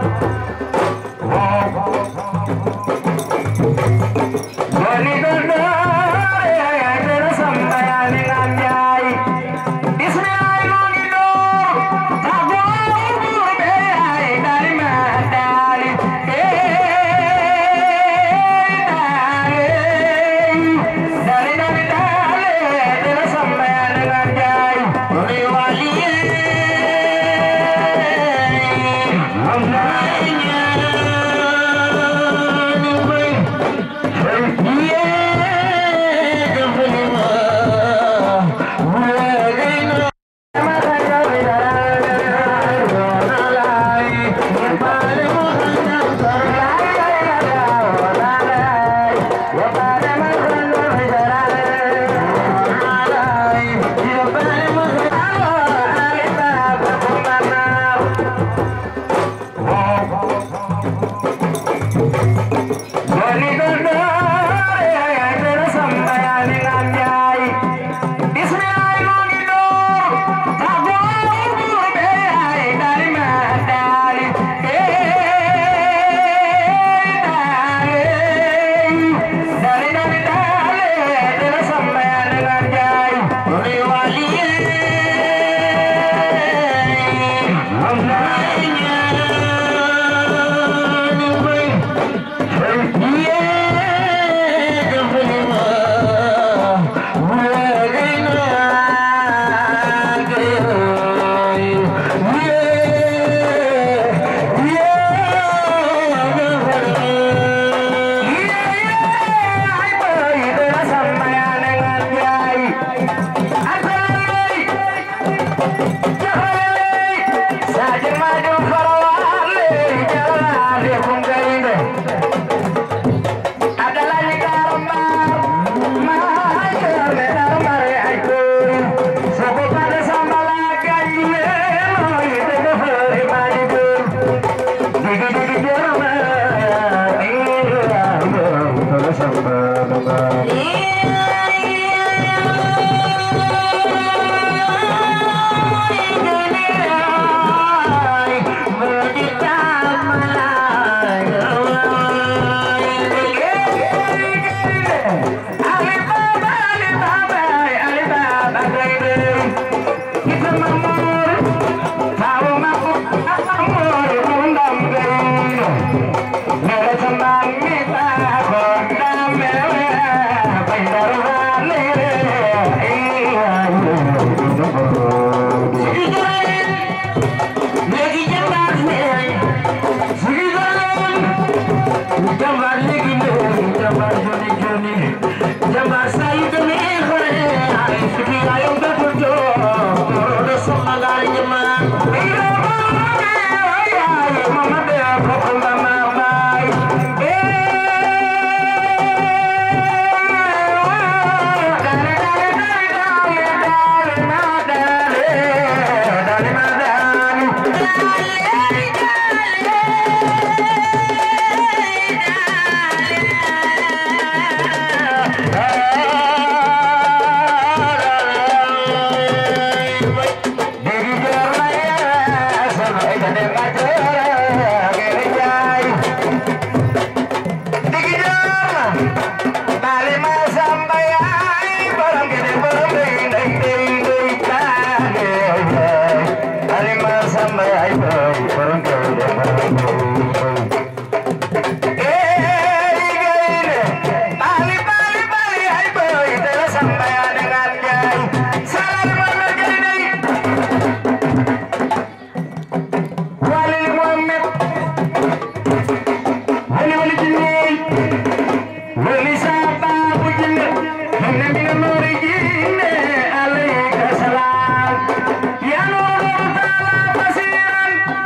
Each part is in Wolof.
Basiran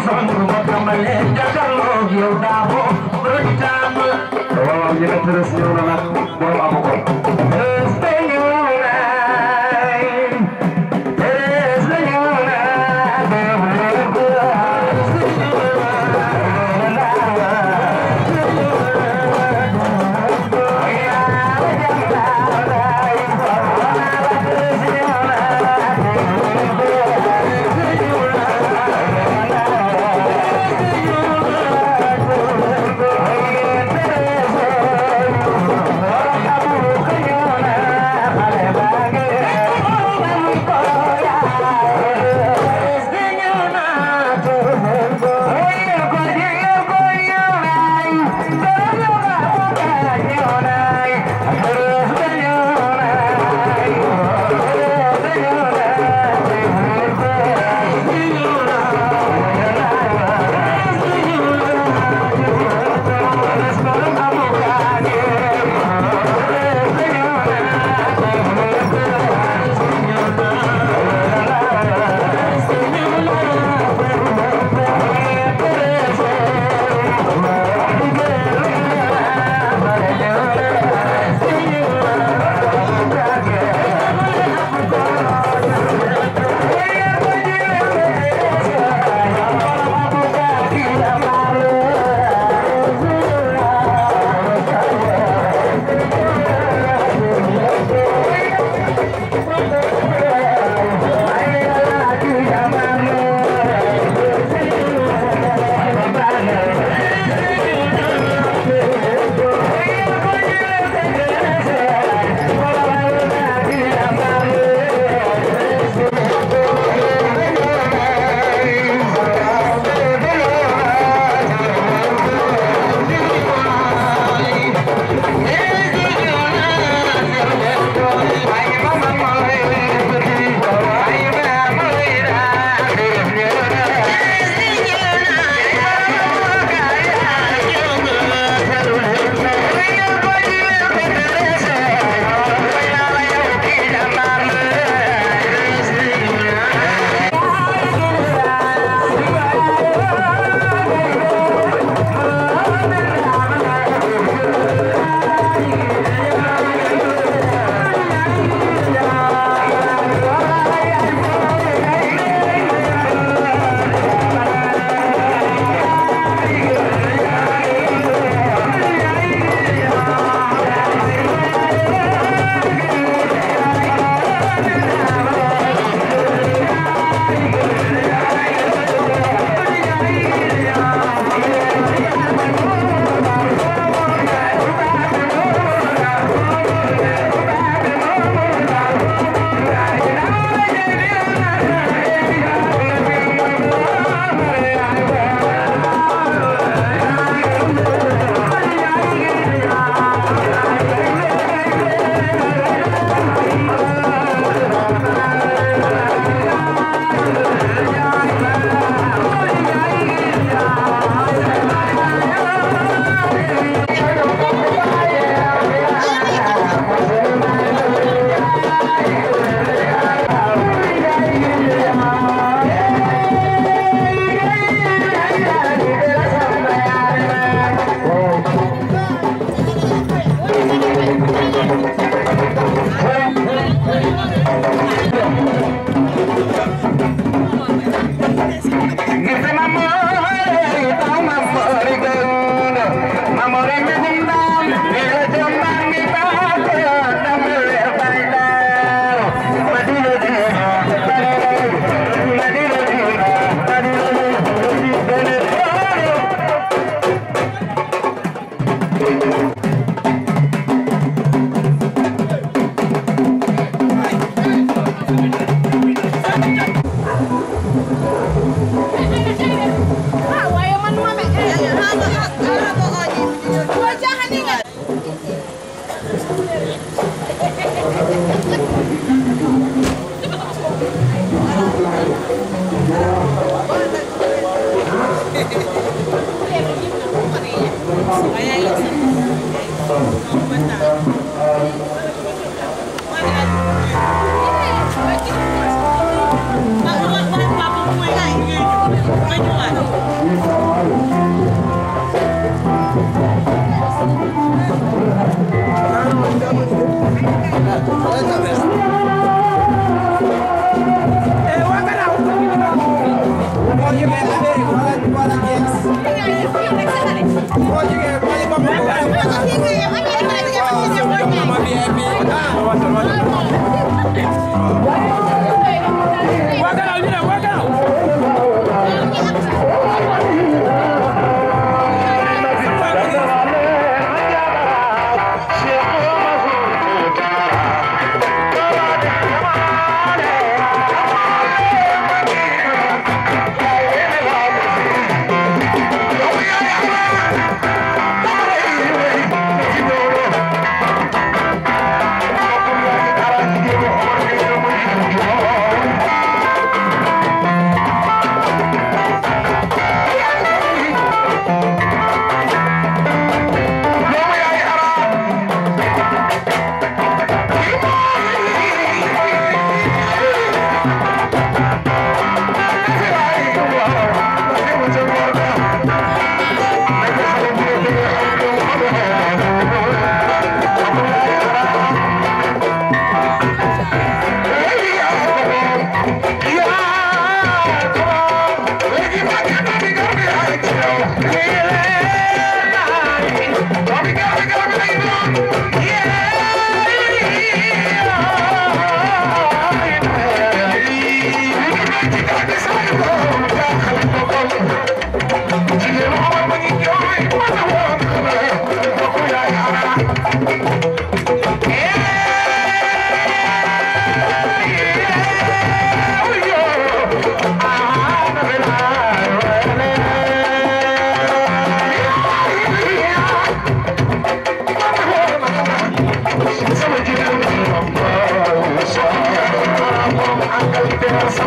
waaw njëkk tërës ñëw na nag borom amu ko Thank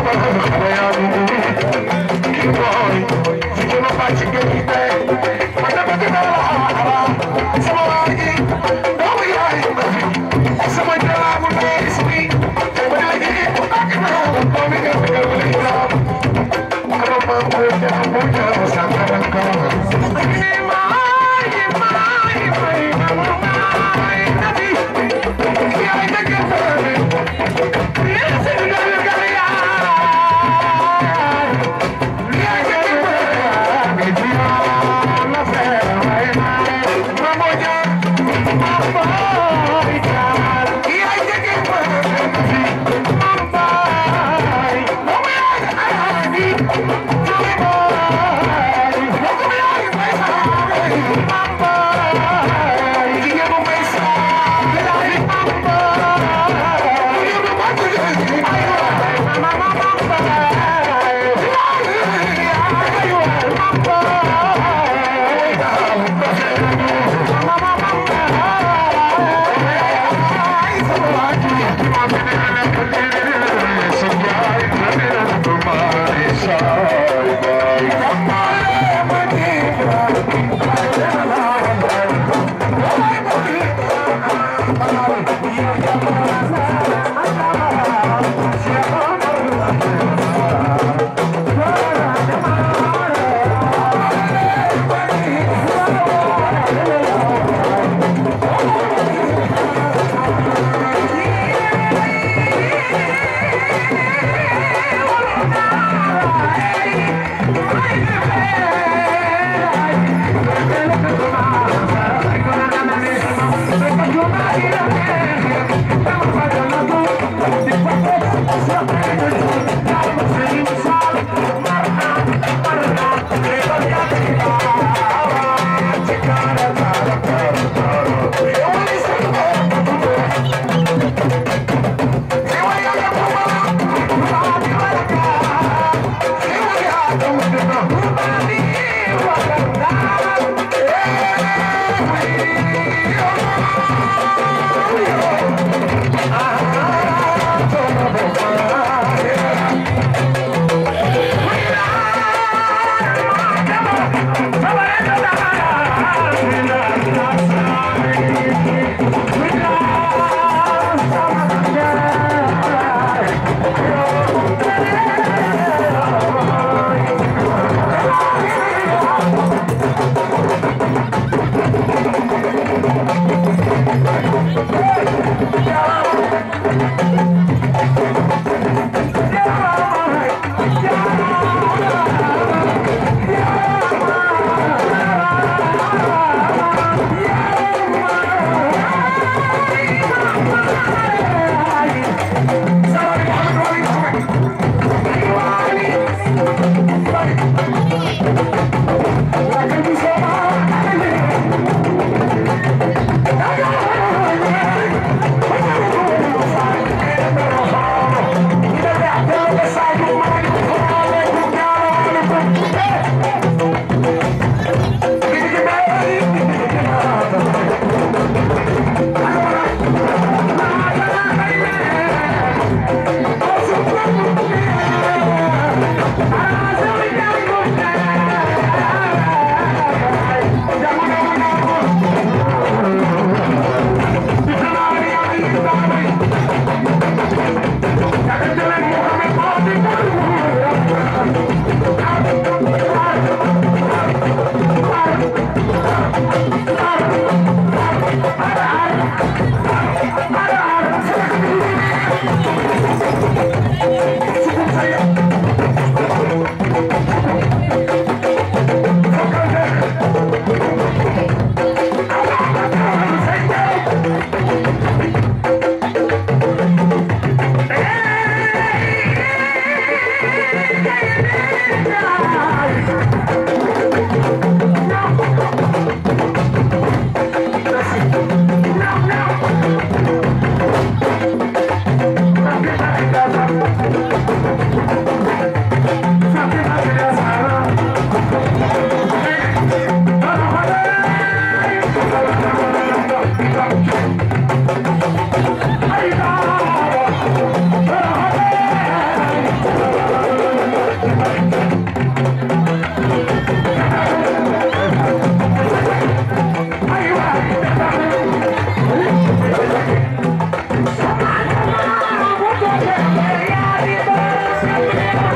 Hey,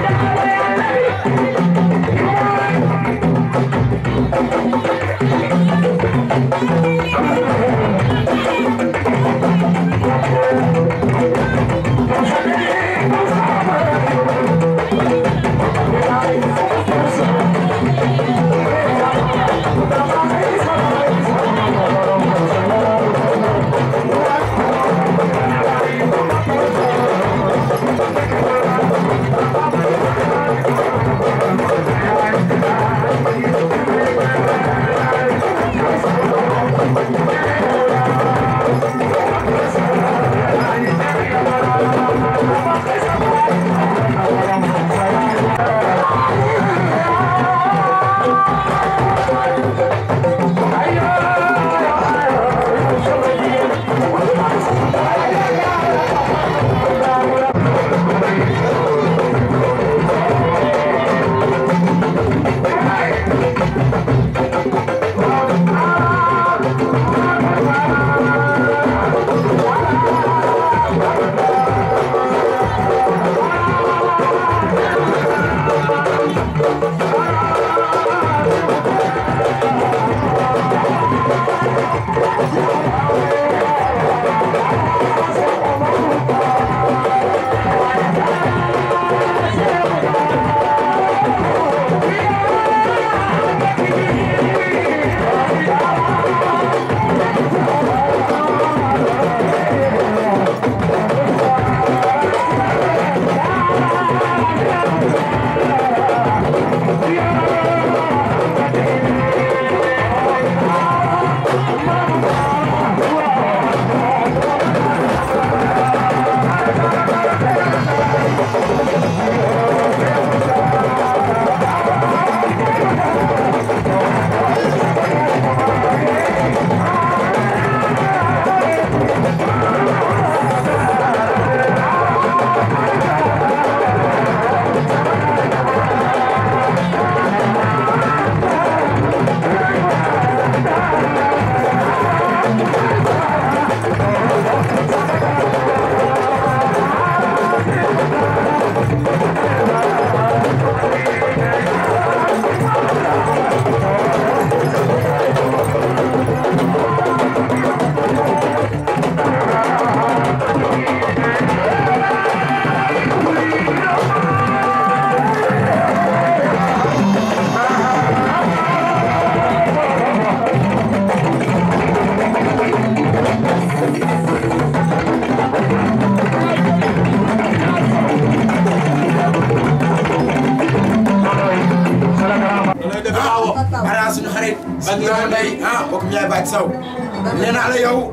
ak yow ndey ah bokk Ndiaye Bathie Sow nee naa la yow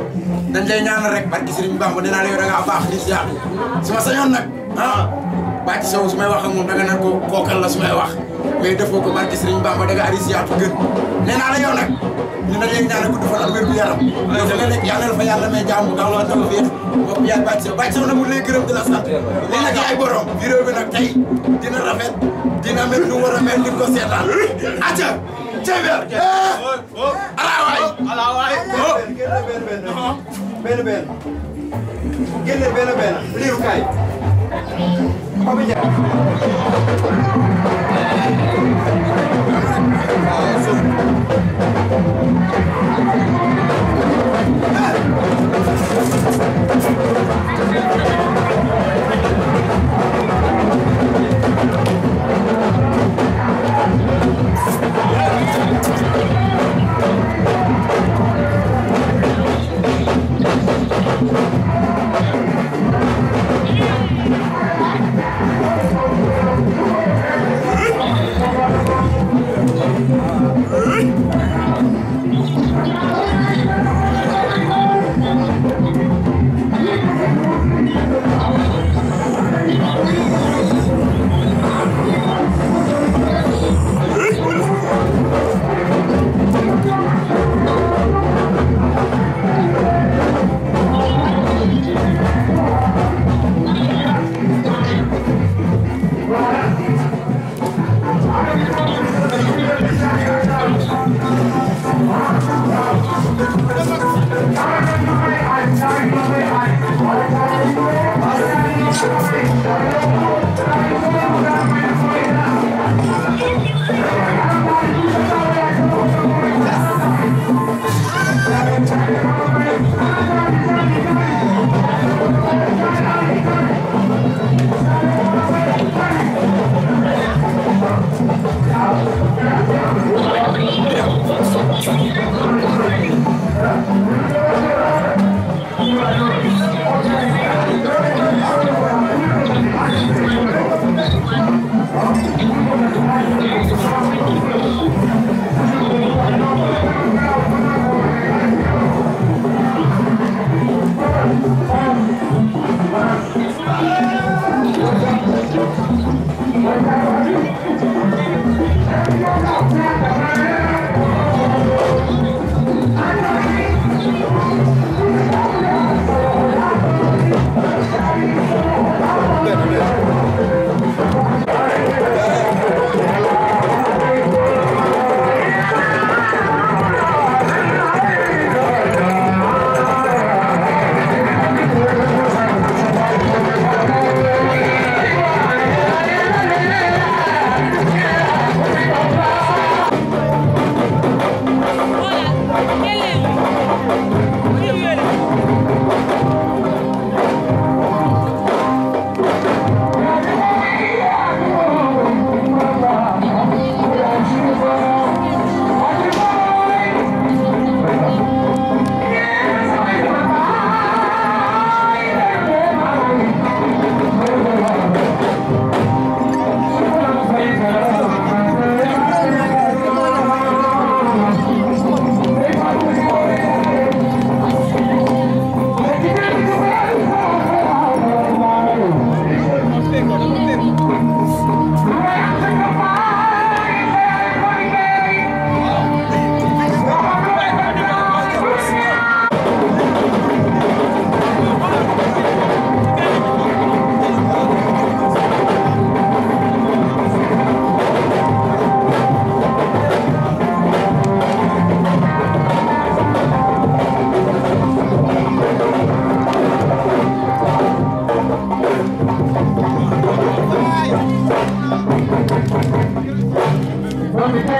dañ lay ñaanal rek barki Serigne Bamba nee naa la yow da ngaa baax di si yàq su ma sañoon nag ah Bathie Sow su may wax ak moom danga naan ko kookal la su may wax mais defoo ko barki Serigne Bamba da ngaa aris yaatu gën nee naa la yow nag ñu dañ lay ñaanal gudd fan ak wér gu yaram yow da nga nekk yàlla na fa yàlla may jàmm nga la taw féex bokk Ndiaye Bathie Sow Bathie Sow nag mu lay gërëm di la sant lii nag yaay borom vidéo bi nag tey dina rafet dina mel nu war a mel ni ko seetaan aca Ceber ala waay ala waay benn benn génne benn benn liiru kaay Papa Ndiaye Thank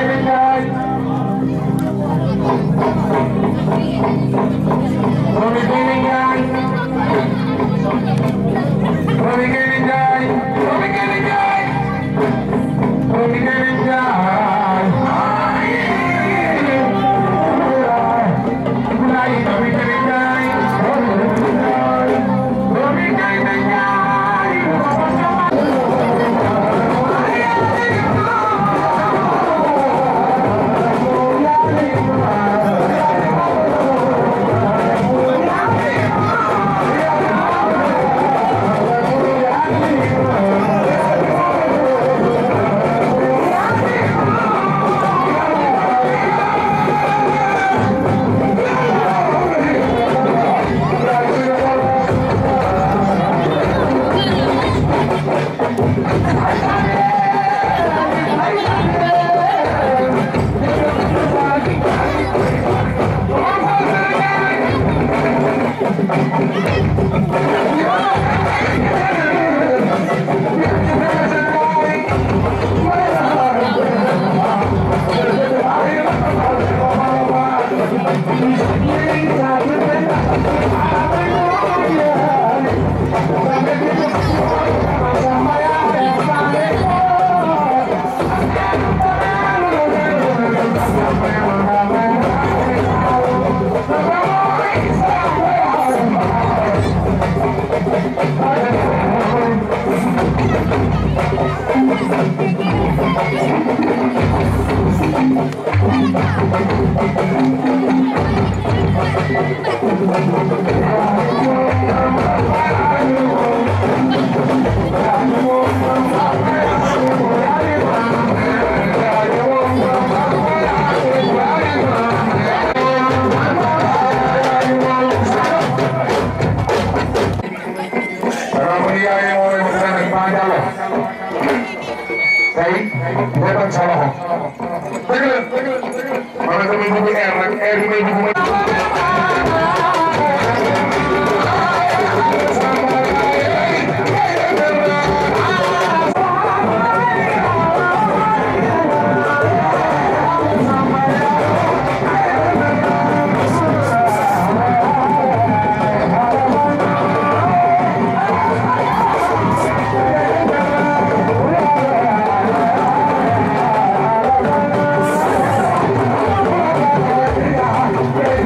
Thank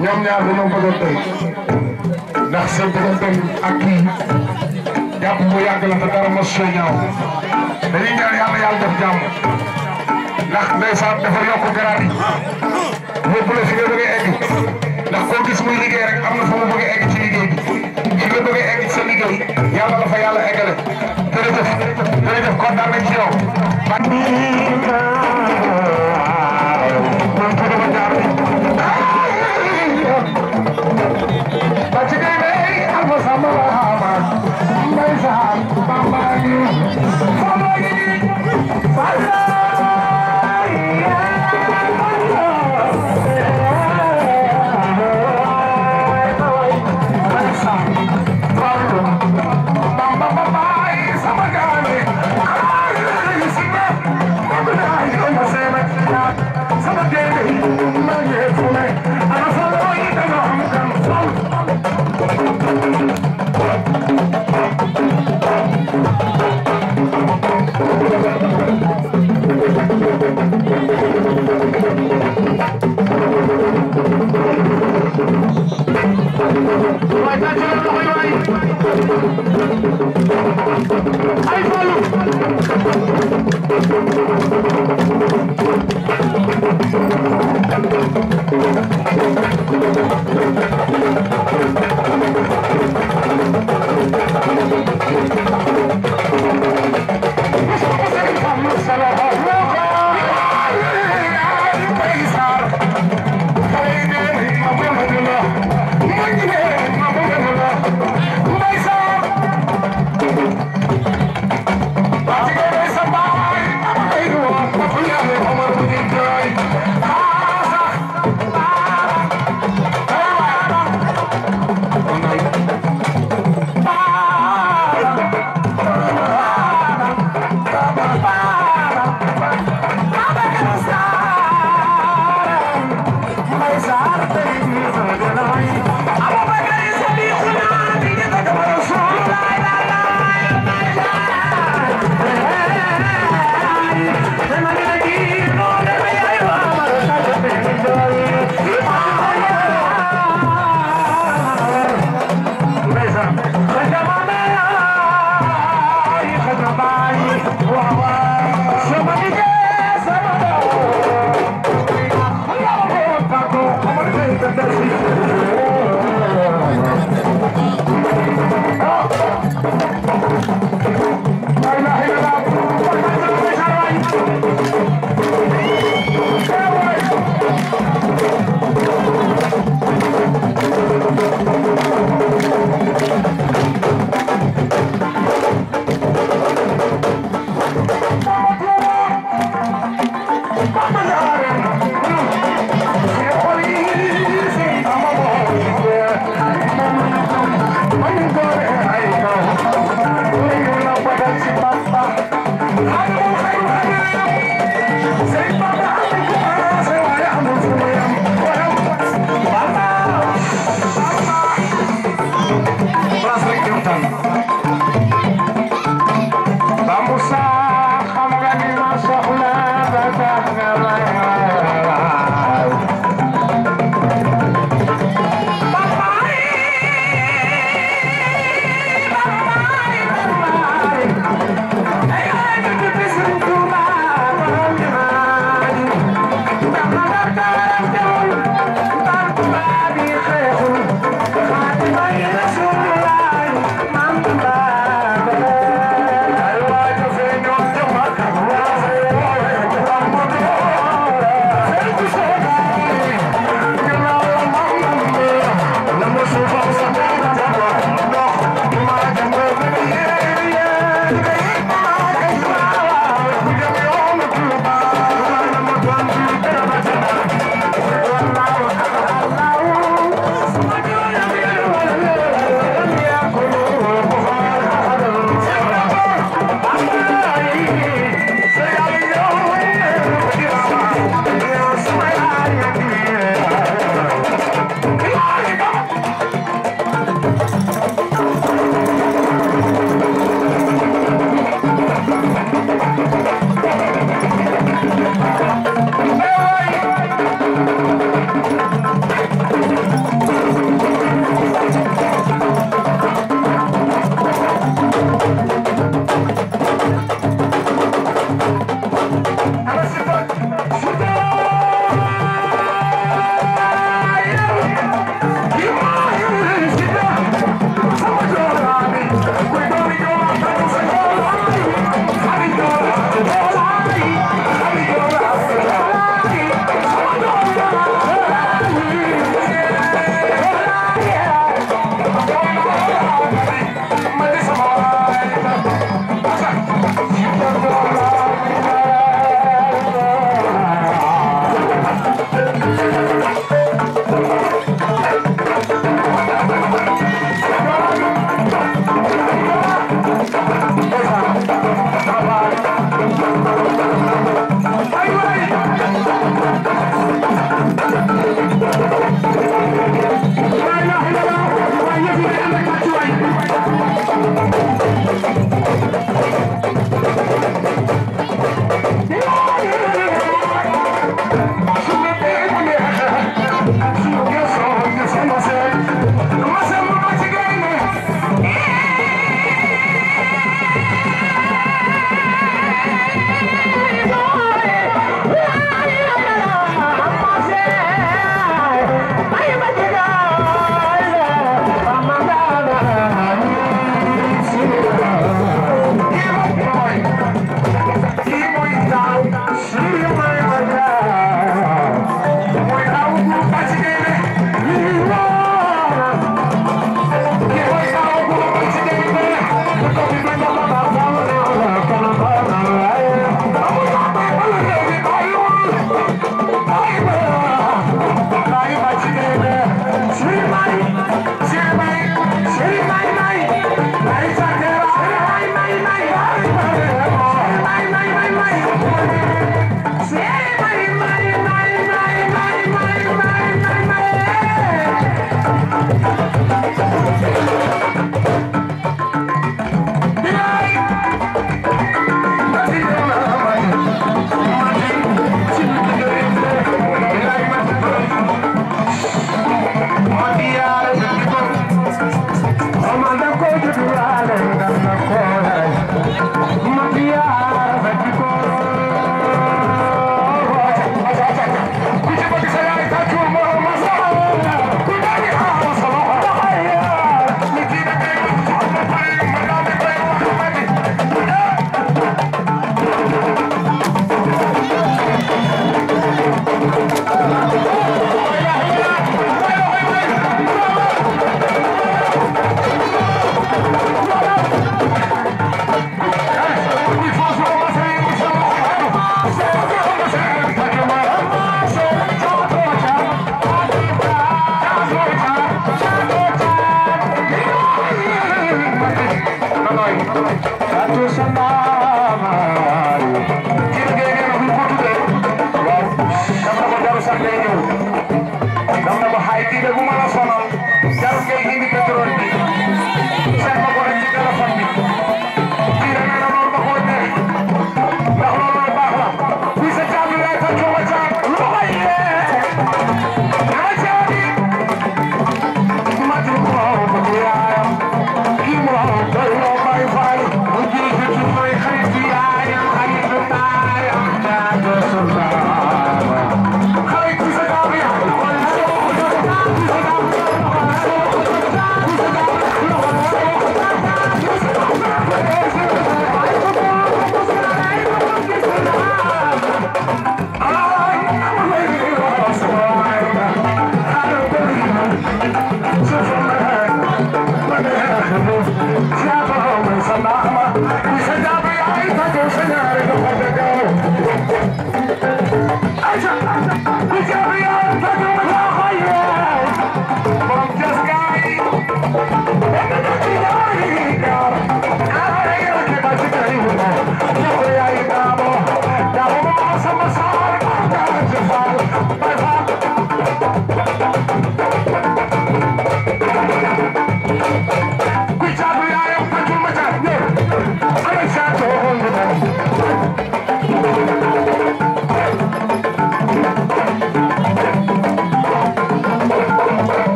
ñoom ñaar dañoo bëgg a tey ndax seen diggante ak kii jàpp bu yàgg la te dara mos see ñaaw dañuy ñaan yàlla yàlla def jàmm ndax ndeysaan dafa yokk garaat yi yóbbu la fi nga bëgg a egg ndax koo gis muy liggéey rek am na fa mu bëgg a egg ci liggéey bi fi nga bëgg a egg ci sa liggéey yàlla la fa yàlla eggale jërëjëf jërëjëf kontaan nañ ci yow. Mama,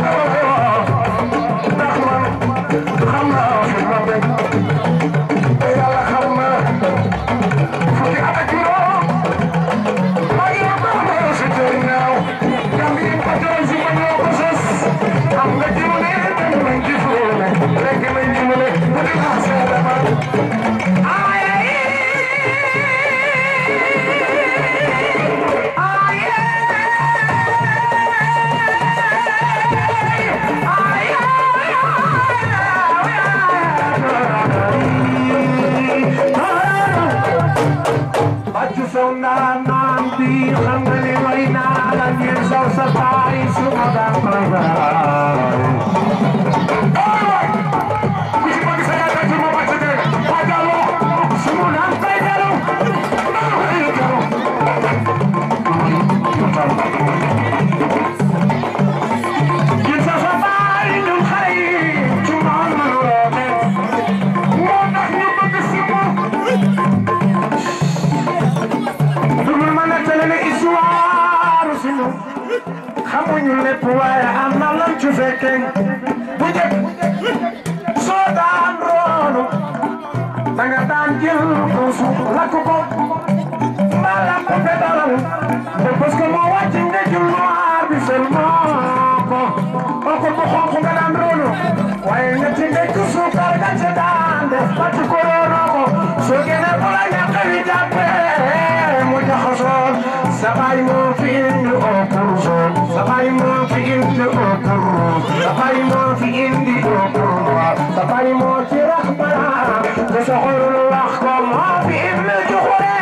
xamuñu lépp waaye am na lan ci fekkee bu njëkk soo daan roonu da nga daan jël puusu lakk ko mbaa lakk ko pedalal te parce que moo wàcc nga jël noir bi seulement ko kooku bu xonq nga daan roonu waaye ñetti ndekk suukar nga ca daan def bàcc ko roonoo ko soo génnee bu la ñàkk wi jàppee mu jaxasoo sabay moo fi indi au pour sabay moo fi indi au pour sabay moo fi indi au pour sabay moo ci rax bara te soxorul wax ko moo fi indi joxure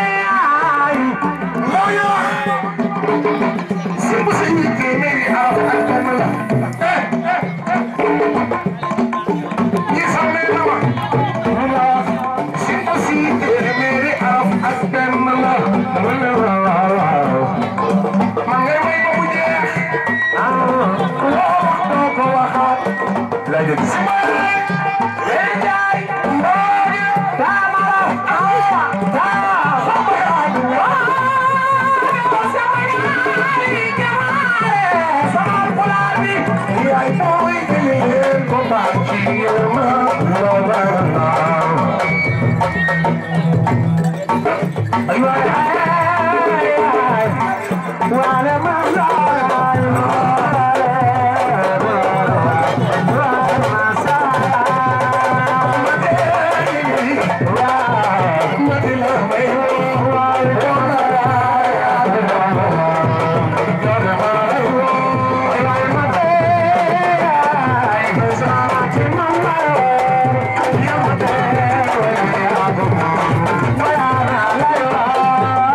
ay moo ñu wax si bu si ñu téeméeri araf ak benn la eh ñi xam ne na ma mu la wax si bu si téeméeri araf ak benn la mu ne waaw waaw man ngay may ba mu jeex ah loo wax doo ko waxaat la jëg si Hey, Jai, Mbodi, Tamara, Awa, Tawa, Sambayani, Waa, Sambayani, Jamaale, Samal Pulaar bi, yaay booy jëli leen ko baax ci yéema, loo bara naa. Ay waay, ay, ay, waale ma laay, waale, waale ma Yeah.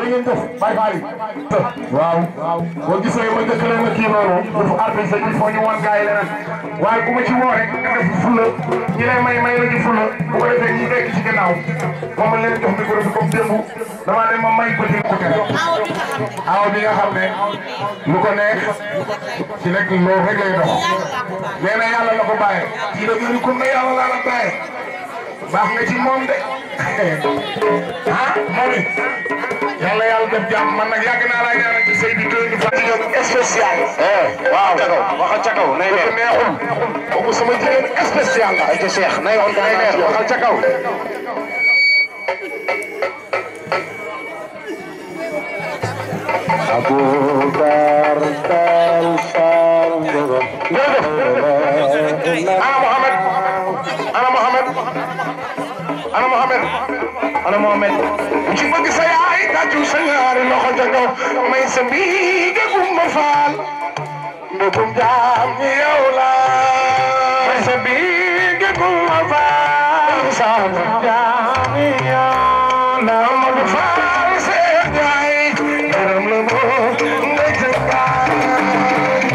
ngeen def bàyyi baali waaw boo gisee ma njëkk leen a kii noonu dafa artiste il faut ñu wan gars yi leneen waaye ku ma ci woo rek nga def fula ñi lay may may la ci fula bu ko defee ñi nekk ci gannaaw moom ma leen jox micro bi comme démb damaa ne ma may petit ko tere aw bi nga xam ne lu ko neex ci nekk loolu rek lay dox nee na yàlla la ko bàyyee ci la gën comme ne yàlla laa la bàyyee baax nga ci moom de ah moom it yàlla yàlla def jàmm man nag yàgg naa laa ñaanal ci sëy bi doy ñu fa jigéen spécial waaw waxal ca kaw nay neex neexul kooku sama jigéen spécial la ay ca Cheikh nay wax nay neex waxal ca kaw Abubakar Tal Sal Ana Mohamed Ana Mohamed Ana Mohamed Ana Mohamed bu ci bëgg sa yaay tàccu sa ñaari loxo ca kaw may sa mbiige gumba faal mbëggum jaam ñi yow la may sa mbiige gumba faal sa jaam ñi yow la Amadou Faal seen yaay gërëm la moo nga jëkkaay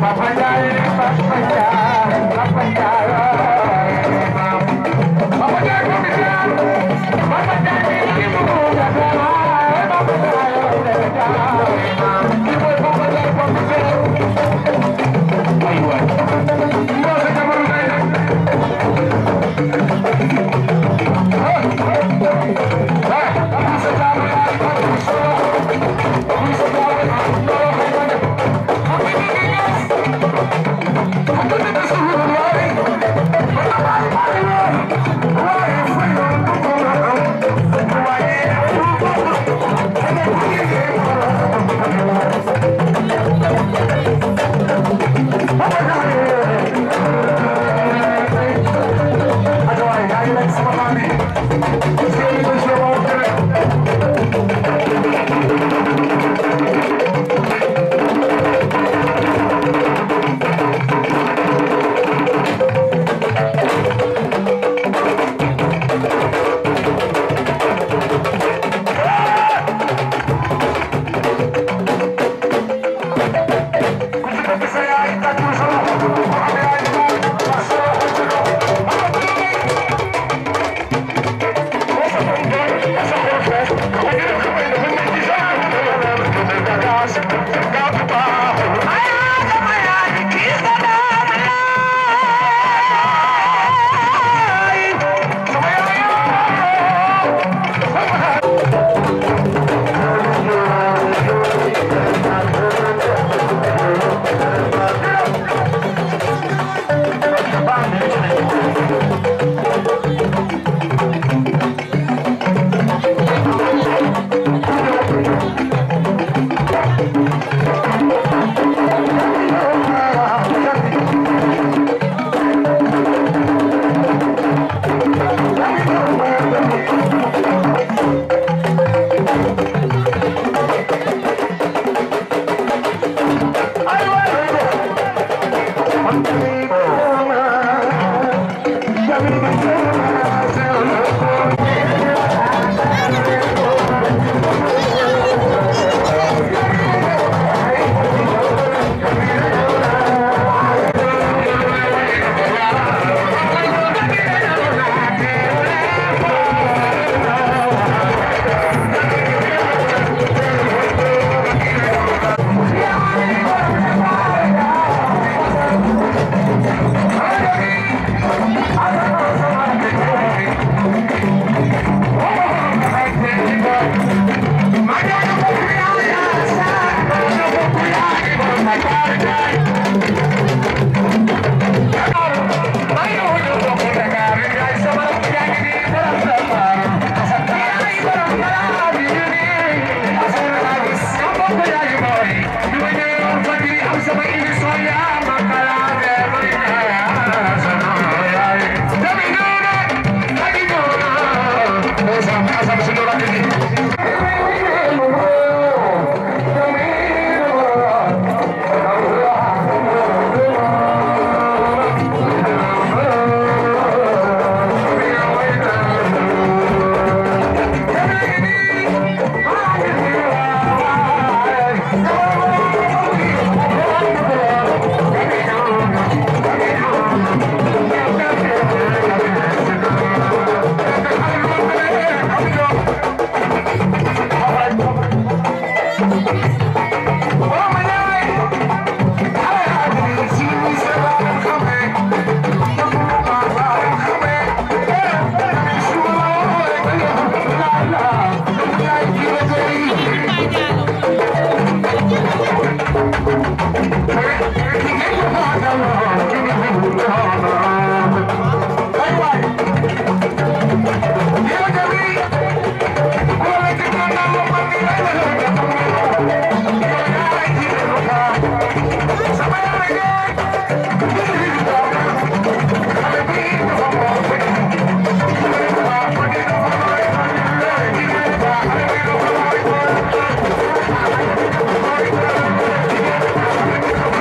Thank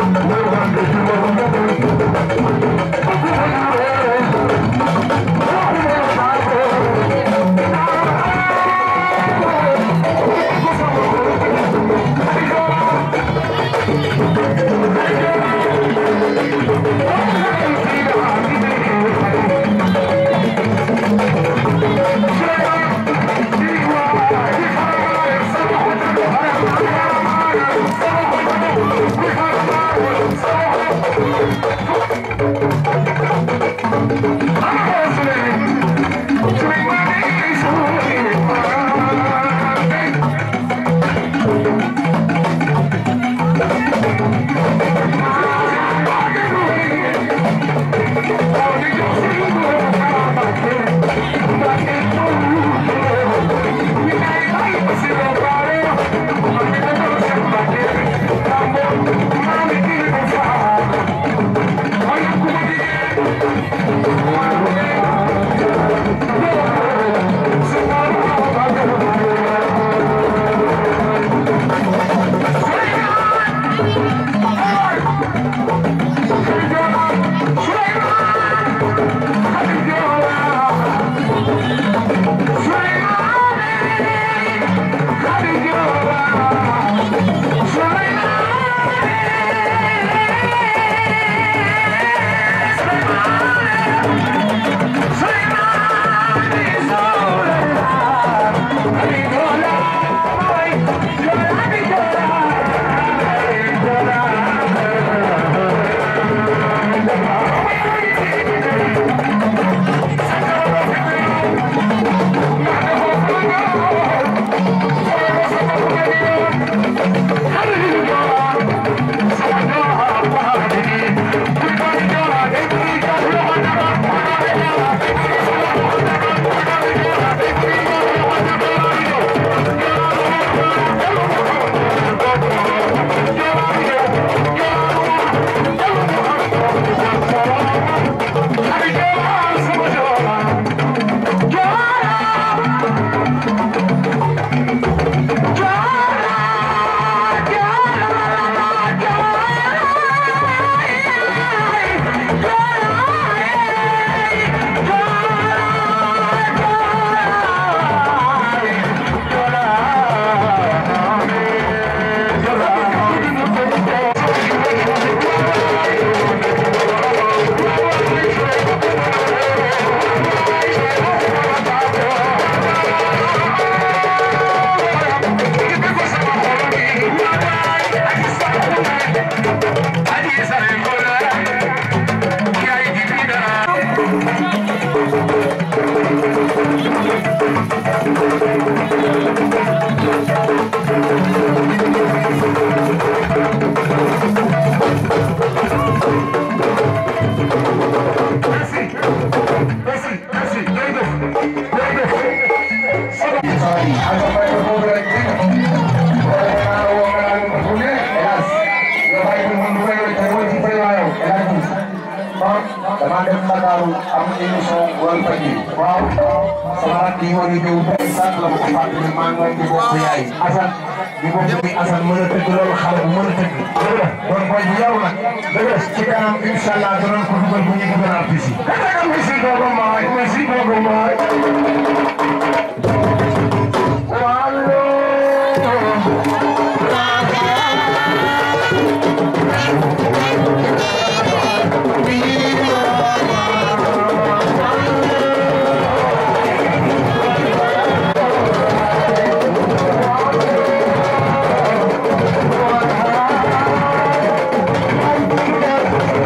damaa dem Ndakaaru am émission wàllu faj yi. waaw sama rakk yi war a ñëw ba sànq la ma ko fàttali maa ngi di bokk yaay. Assane di bokk ni Assane mën a tëgg loolu xale bu mën a tëgg. dëgg la kon booy bu yaru nag. dëgg la ci kanam incha allah danañ ko dugal bu ñu dugal artiste yi. kàttan merci beaucoup maay merci beaucoup maay.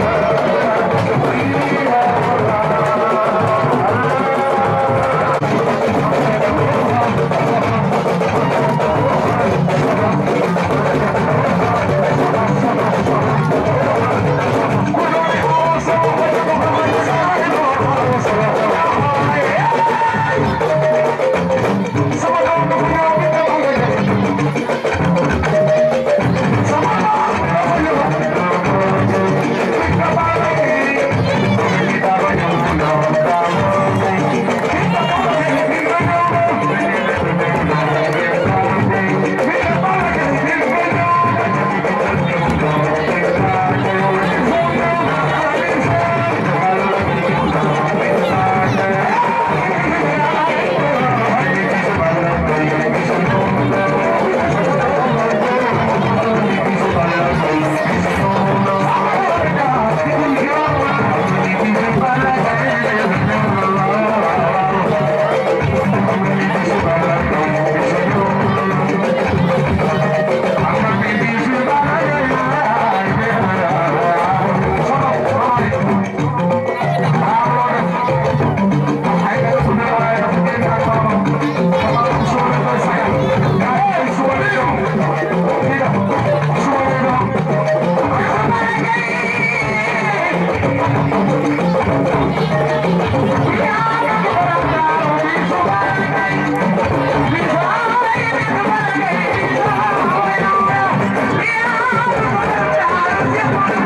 Thank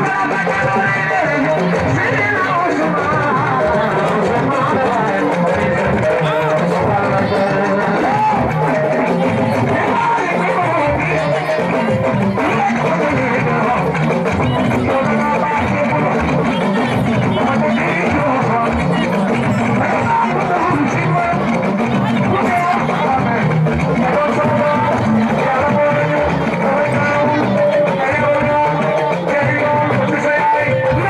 Thank you.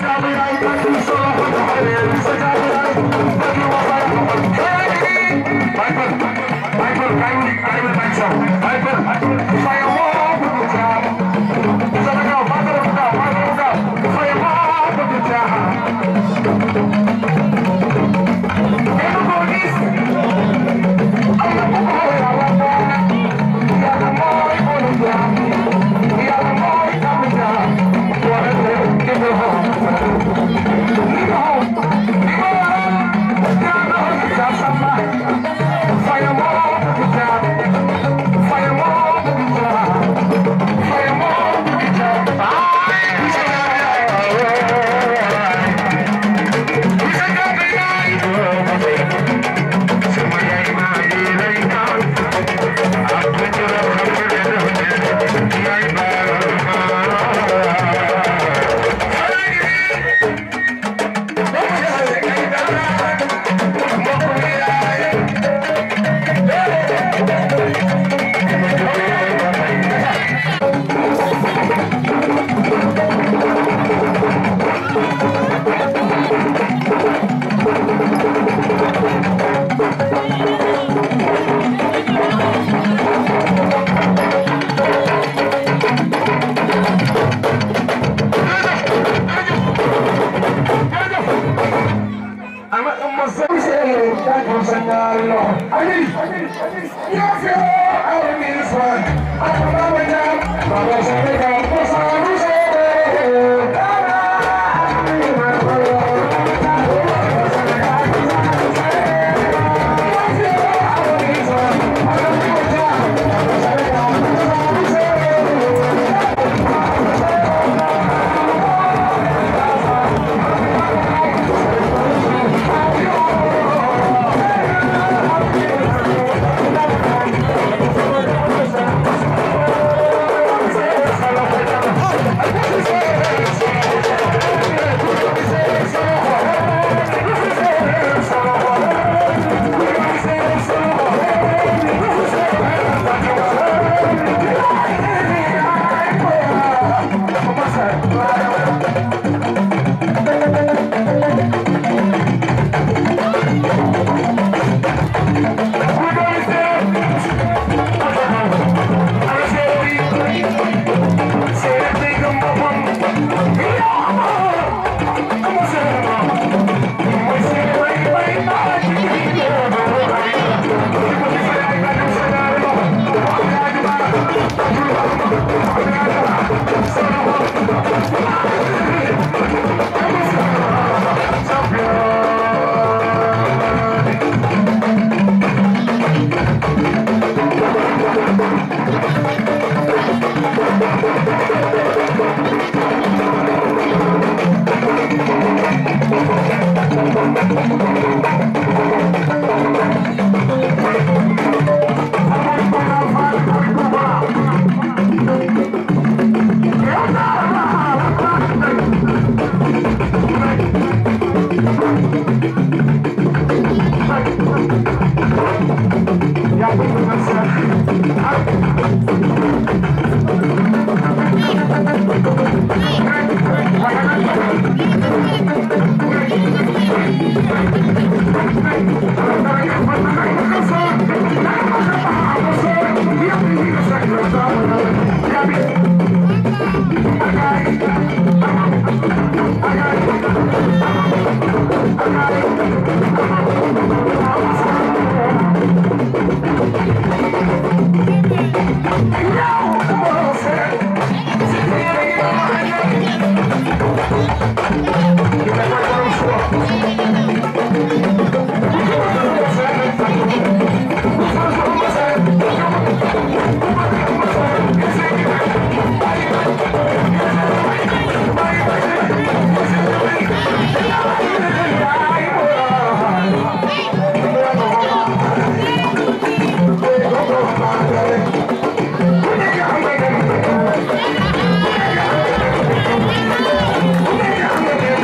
Thank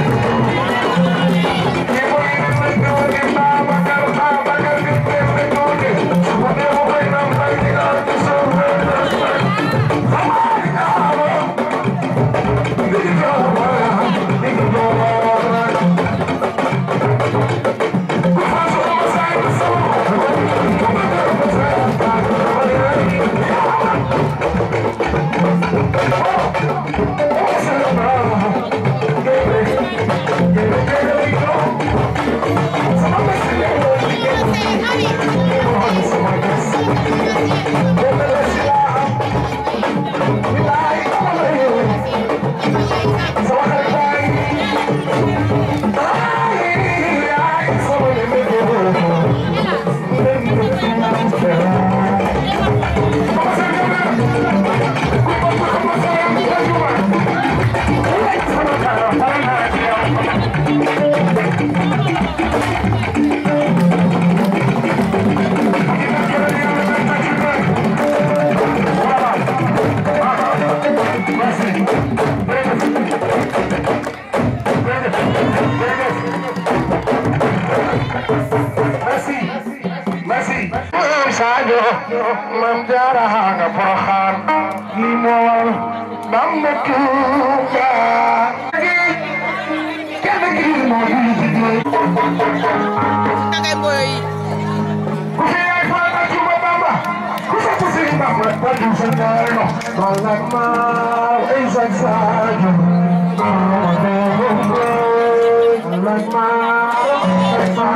aajo mam jaara nga Poroxaan li moo waral mam na Tuuba kenn ki moo di jigéen Dangay boy. ku fi yaay Faama Tuuba Bamba ku sa ku Sëriñ Bamba ba du sa ñaano malak ma ay sa saajo malak ma ay sa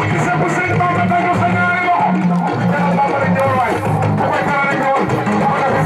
Wow.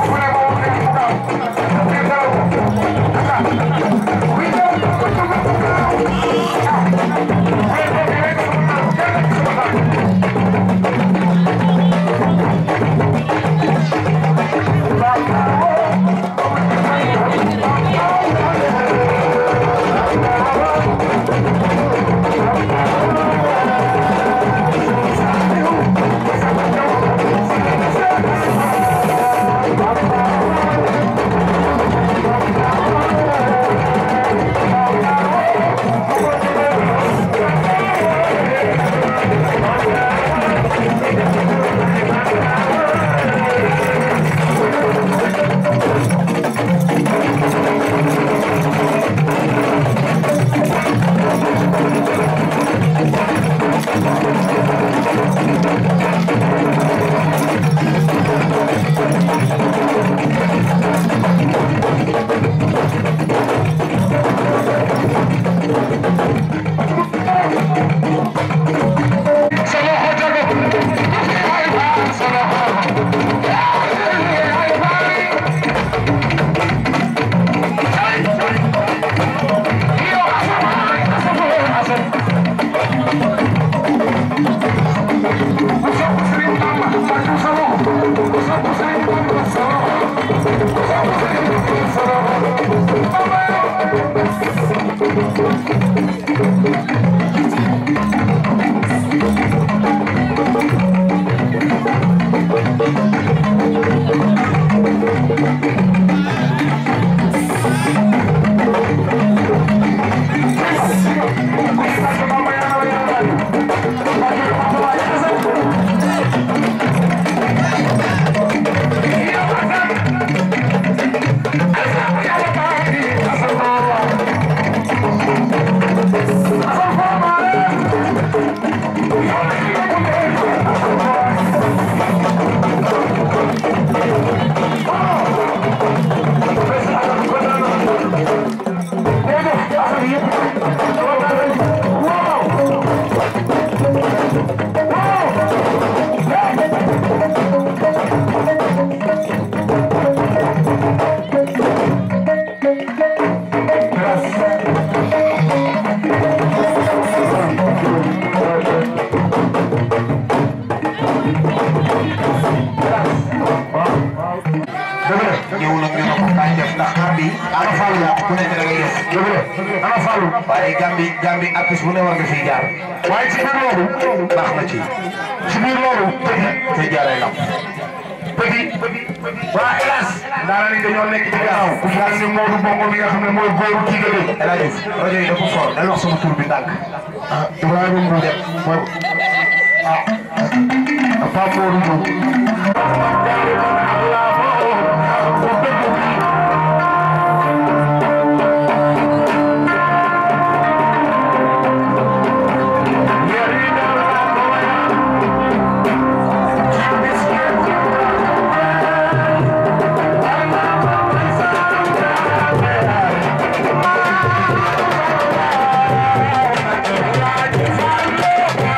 dëgg la ana Fallou waaye Gambi Gambi artiste bu ne war nga fiy jaar waaye ci biir loolu baax na ci ci biir loolu petit te jaaree lam petit waa hélas daana ni dañoo nekk ci gannaaw ku mel ni Modou Bongo mi nga xam ne mooy góoru Tigale El Hadj Diouf rajo yi dafa fort dal wax sama tur bi ndànk ah Ibrahima Mbour mooy ah Pape Modou Diop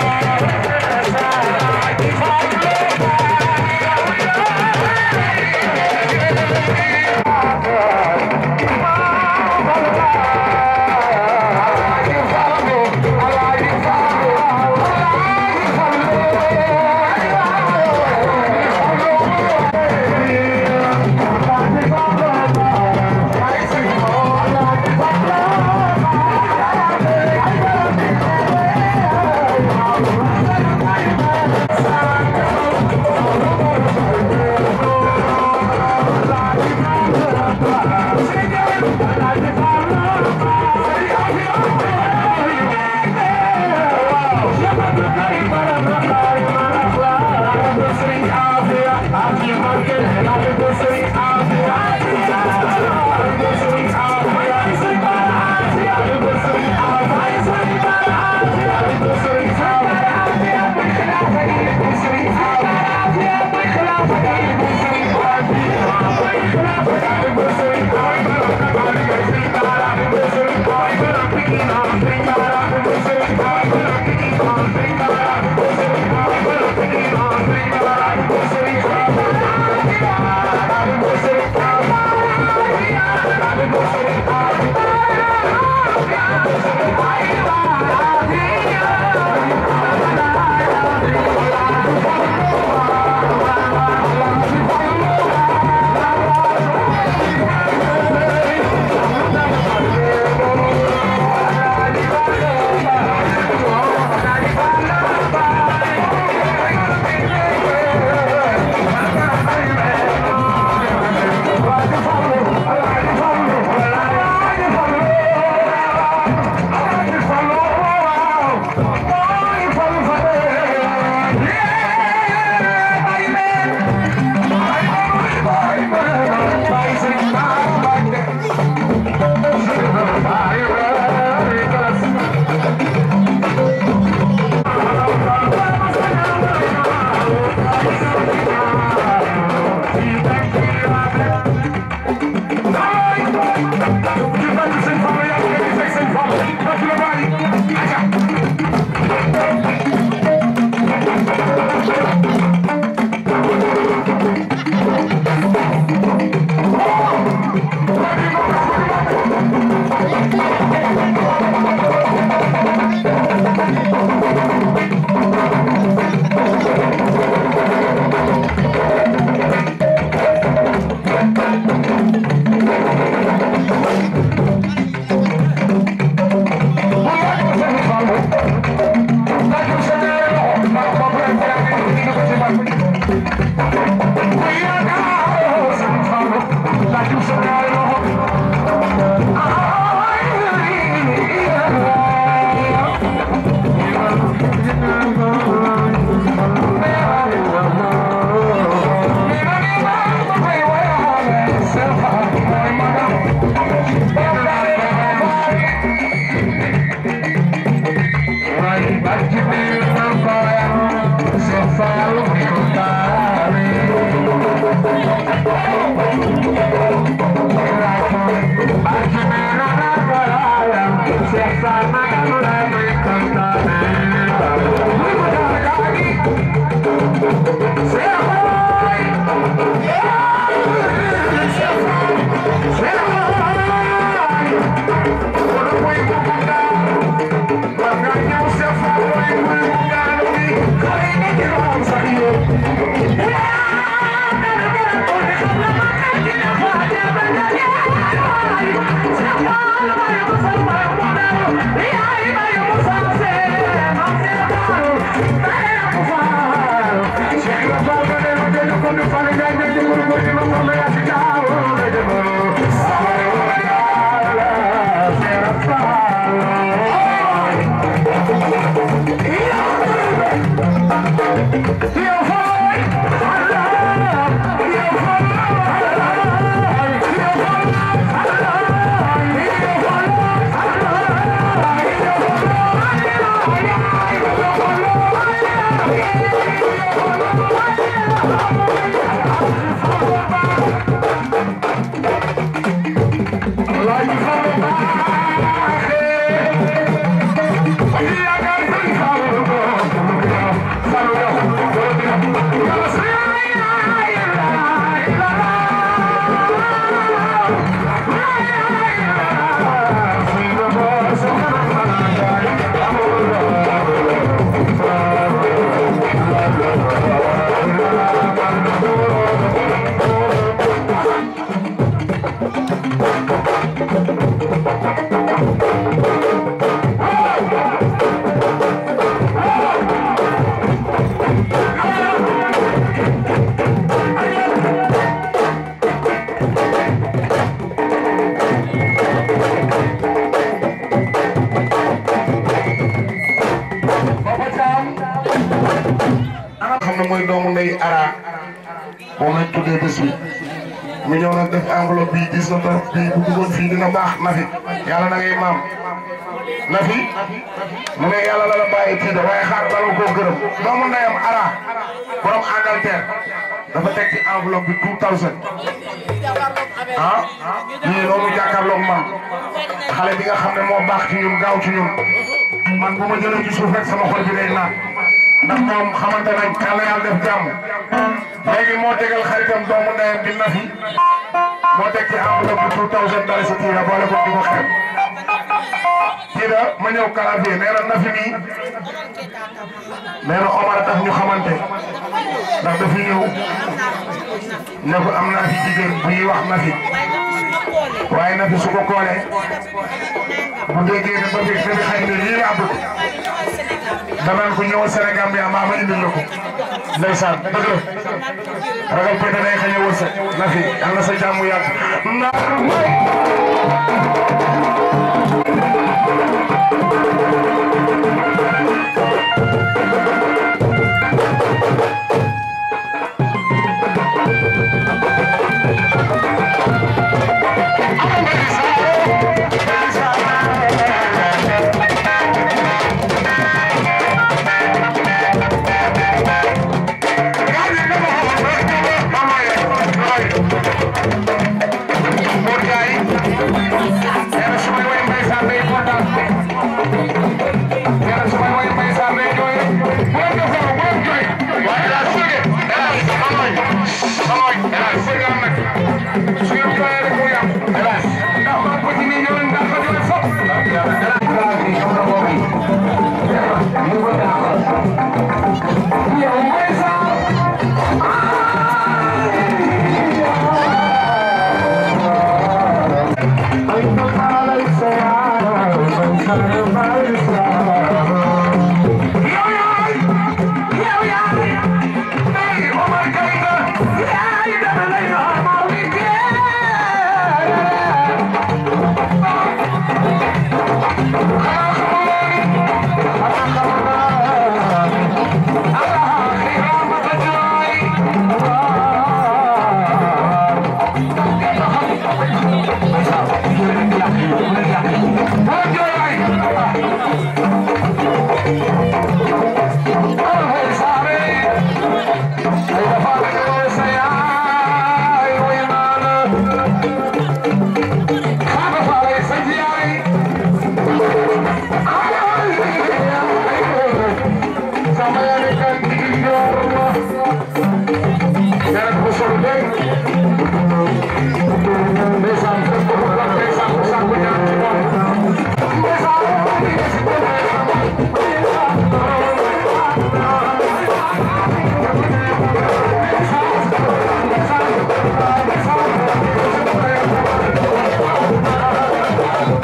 Thank xam ne mooy doomu ndey ara moom lañ tuddee bés bi mu ñëw nag def enveloppe bii gis na trop bii bu duggoon fii dina baax na fi yàlla na ngay maam na fi mu ne yàlla la la bàyyi tiida waaye xaar bala koo gërëm doomu ndeyam ara borom Angleterre dafa teg ci enveloppe bi two thousand ah lii loolu jàkkaarloog man xale bi nga xam ne moo baax ci ñun gaaw ci ñun man bu ma jëlee ci suuf rek sama xol bi day naan ndax moom xamante nañ yàlla yàlla def jàmm léegi moo tegal xaritam doomu ndeyam di nafi moo teg ci enveloppe bi two thousand dara si tiira boole ko di ko xeeb tiira ma ñëw kalafiye nee na nafi nii nee na Omar tax ñu xamante ndax dafi ñëw ne ko am naa fi jigéen bu ñuy wax nafi waaye nafi su ko koolee bu déggee ne ba fi ba fi xëy na lii laa bëgg danaan ko ñëwal Sénégal bi maa ma indil la ko ndeysaan dëgg la ragal pété day xëy a wërsëg na fi yàlla sa jàmm yàgg na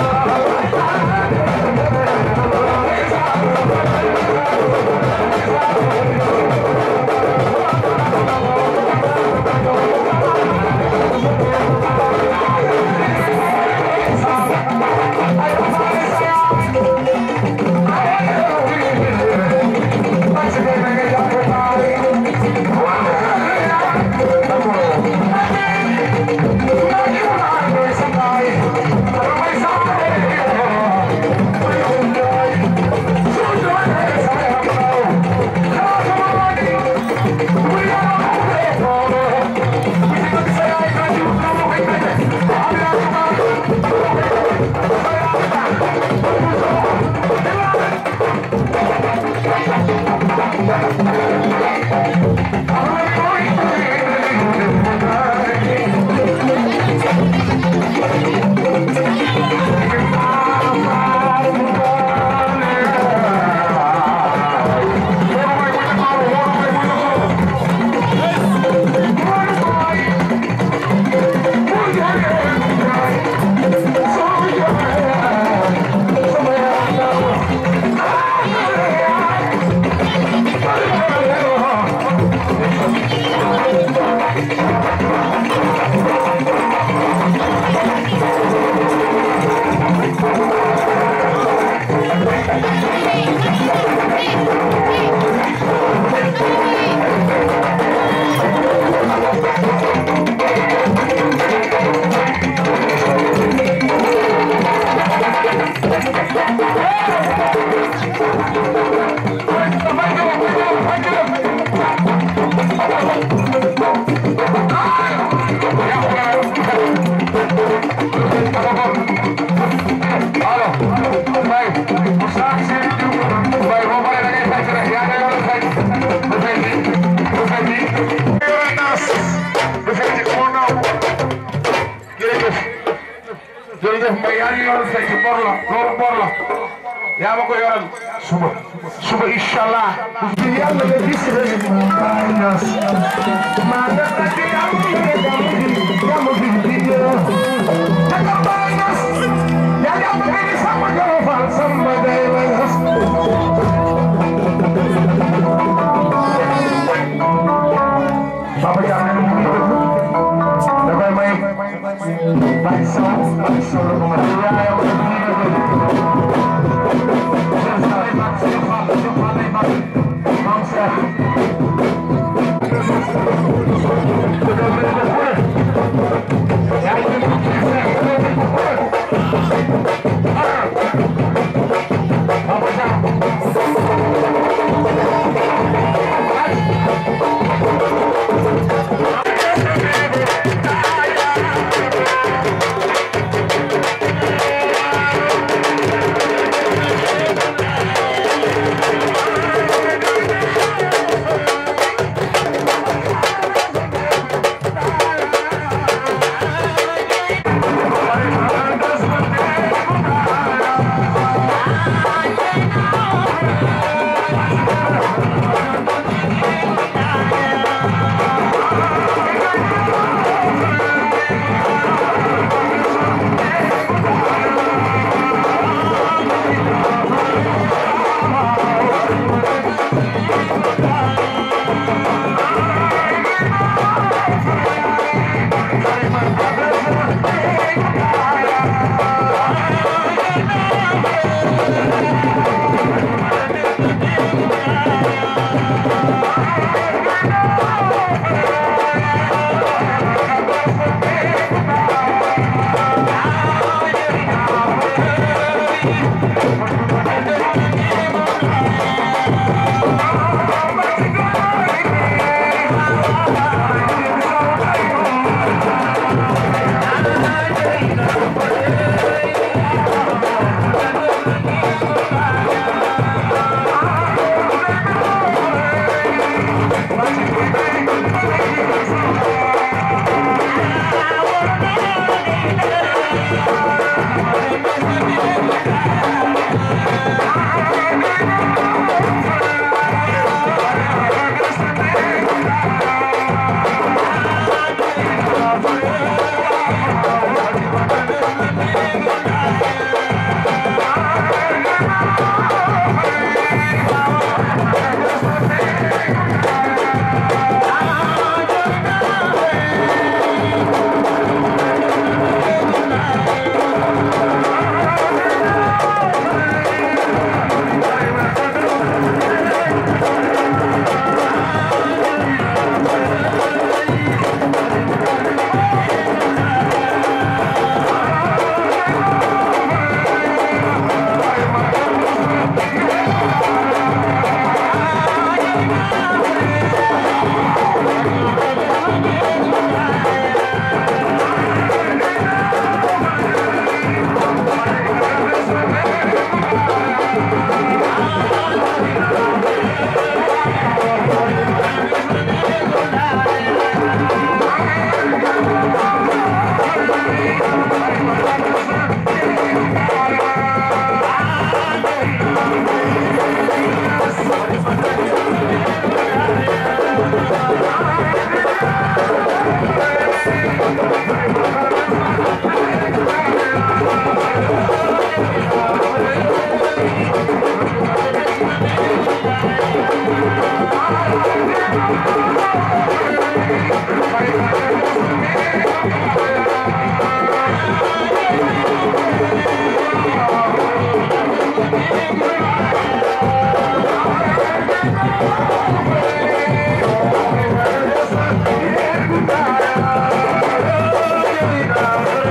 Thank jërëjëf Mbaye yaa ngi yoral fecc bor la loolu bor la yaa ma ko yoral suba suba incha allah. yàlla nga gis rek maa ñaas maa def na ci yàlla ci yàlla ci yàlla ci di ñëw. Jaka maa ñaas yaa ngi am nga ni sama jolo faal sama day la ñaas. Papa Diagne mu ngi dëgg da koy may Baye Sow Baye Sow la ko may yaayam la ñu dëgg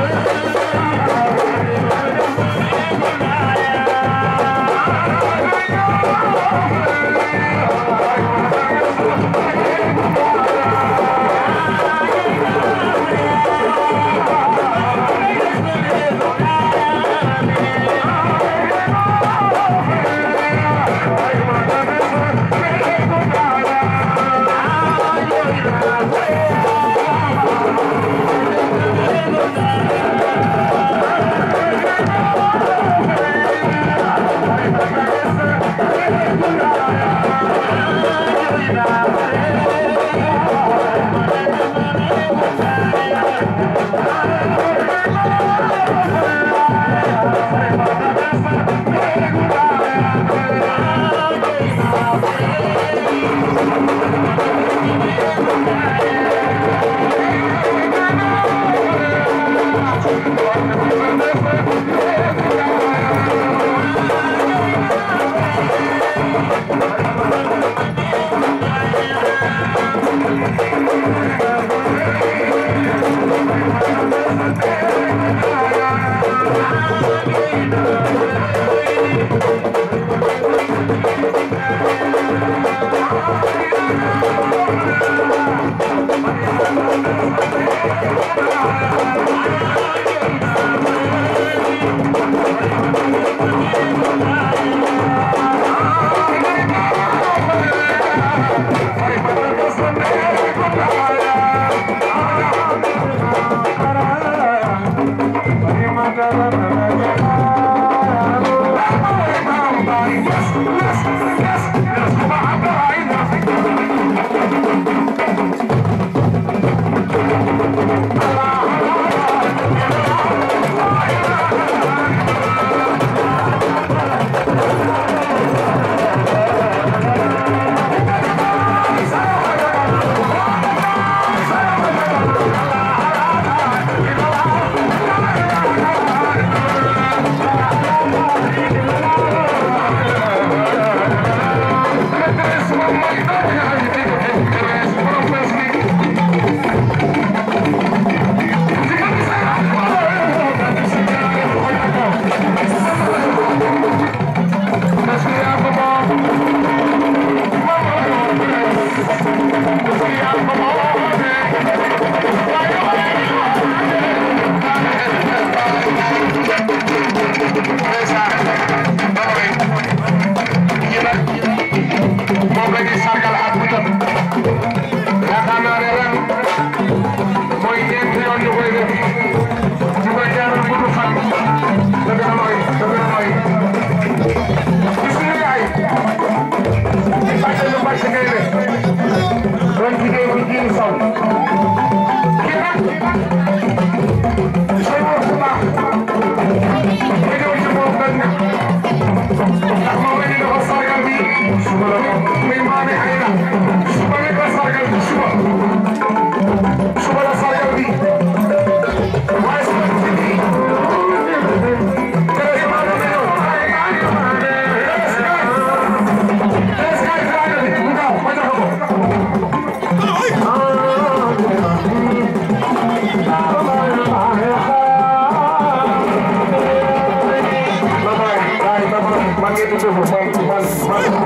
Thank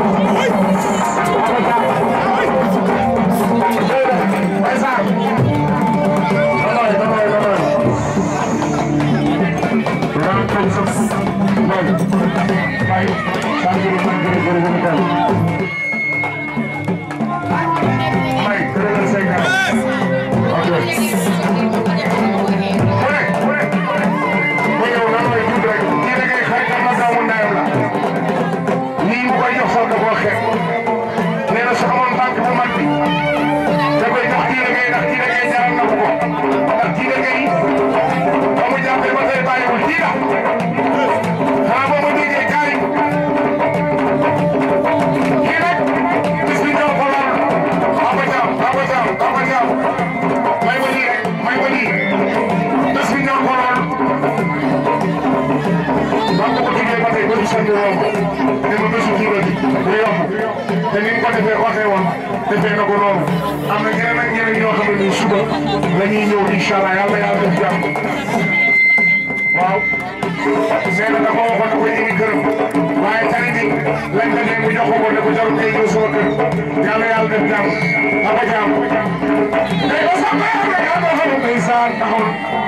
te ni mu ko defee waxee woon defee na ko noonu am na ñeneen ak ñeneen ñoo xam ne suba la ñuy ñëw incha allah yàlla yàlla def jàmm waaw nee na dafa waxoon ne ko ñu ngi gërëm waaye tani bi lañ demee mu jox ko ko ne ko jarul ngay ñëw sama kër yàlla yàlla def jàmm aba jàmm tey ba sax maa ngi yàlla xam ne ndeysaan taxawul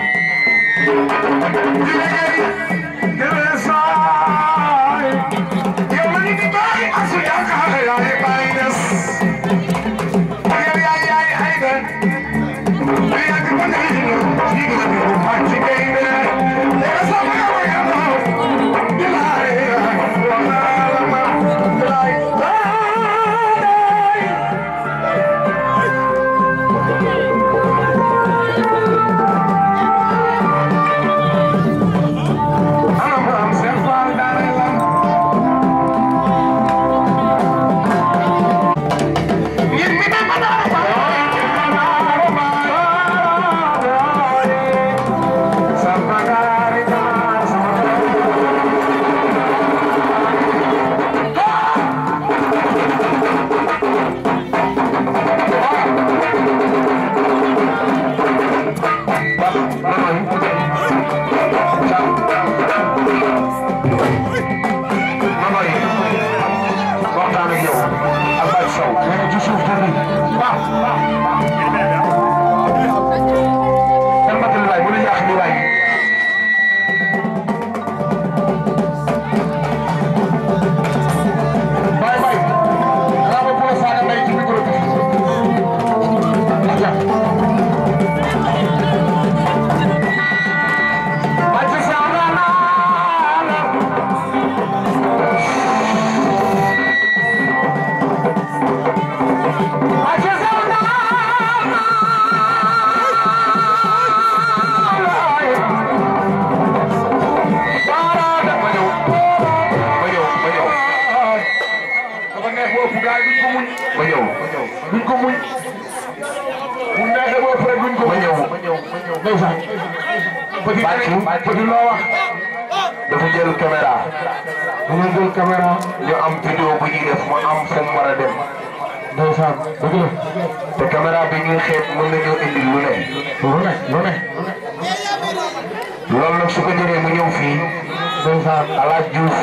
dafa jël caméra dama jël caméra ñu am vidéo bu ñuy def mu am fu mu war a dem ndeysaan dëgg la te caméra bi ñuy xeet mën nañoo indi lu ne lu ne lu ne loolu nag su ko jëlee mu ñëw fii ndeysaan Alaaj Diouf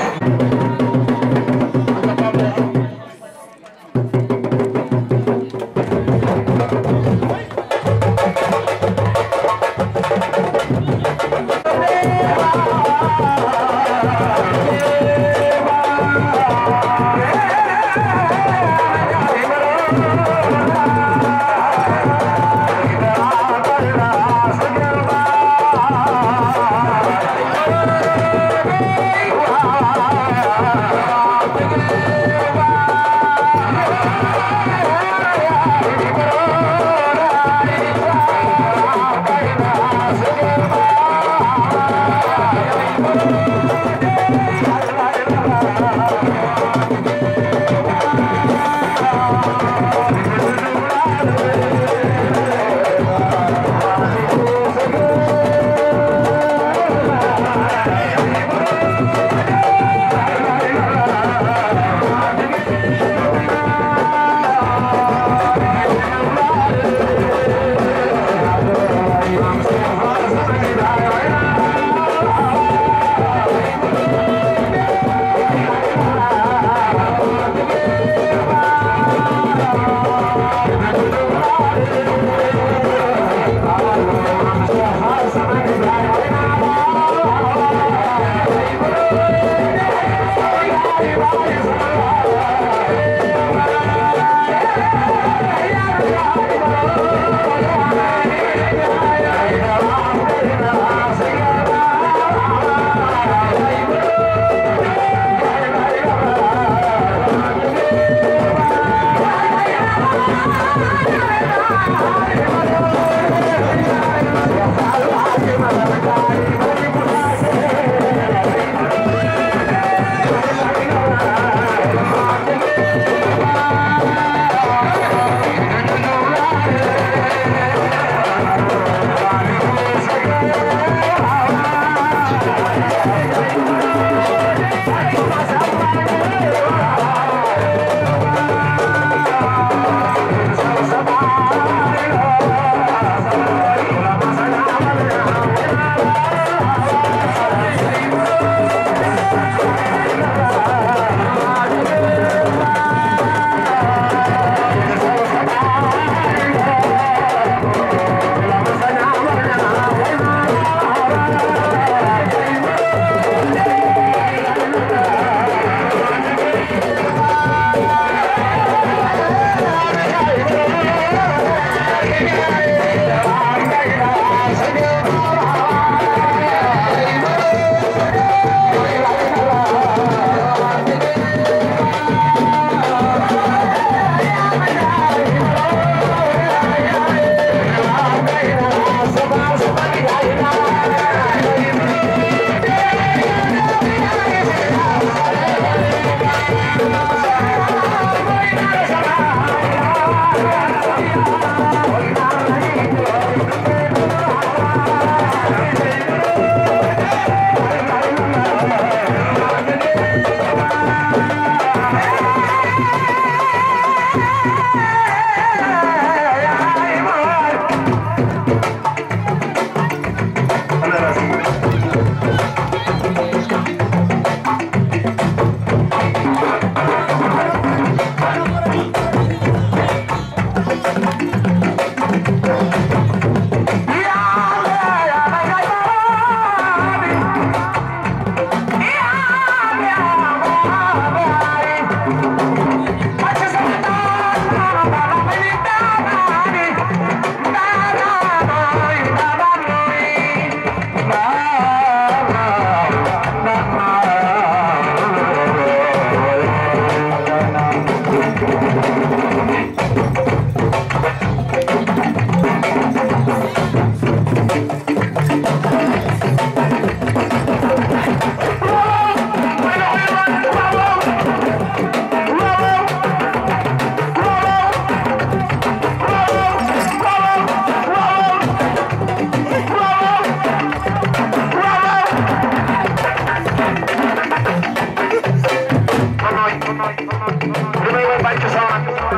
li may may bàcc sama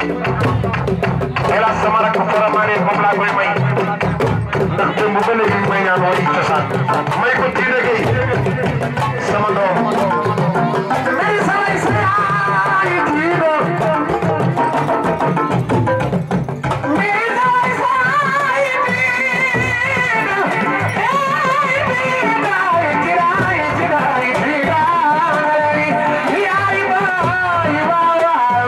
hélas sama rakk Faramareen moom laa koy may ndax démb ba léegi may ñaan woo ci cosaan may ko tiire gay sama doom may samay saay tiiro may samay saay tiiro ay tiiraay tiiraay tiiraay tiiraay yaay baay baay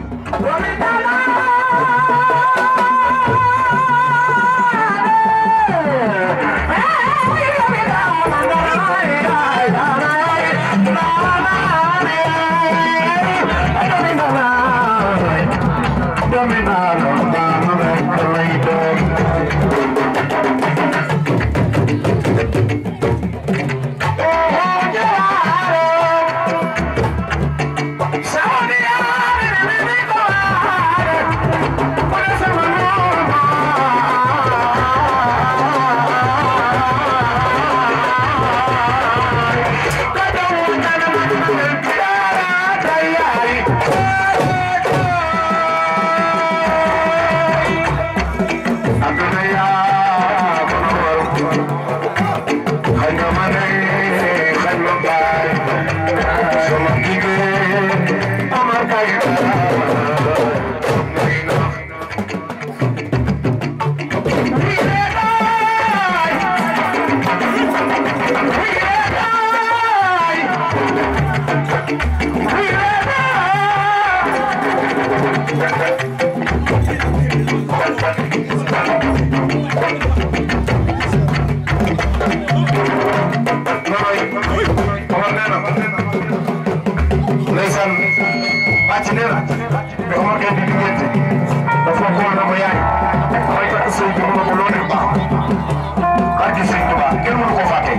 Wow. kenn mënu ko fàtte.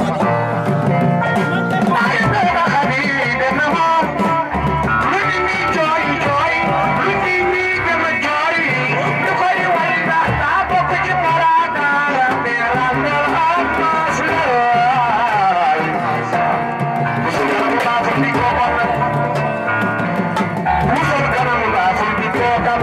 waaye dama xam ni dem na moom lu nit ñi jooy jooy lu nit ñi gën a jooy lu koy way ndax daa bokk ci parada mera mera mas la musul kanam laa fa di ko bon musul kanam laa fa di ko kan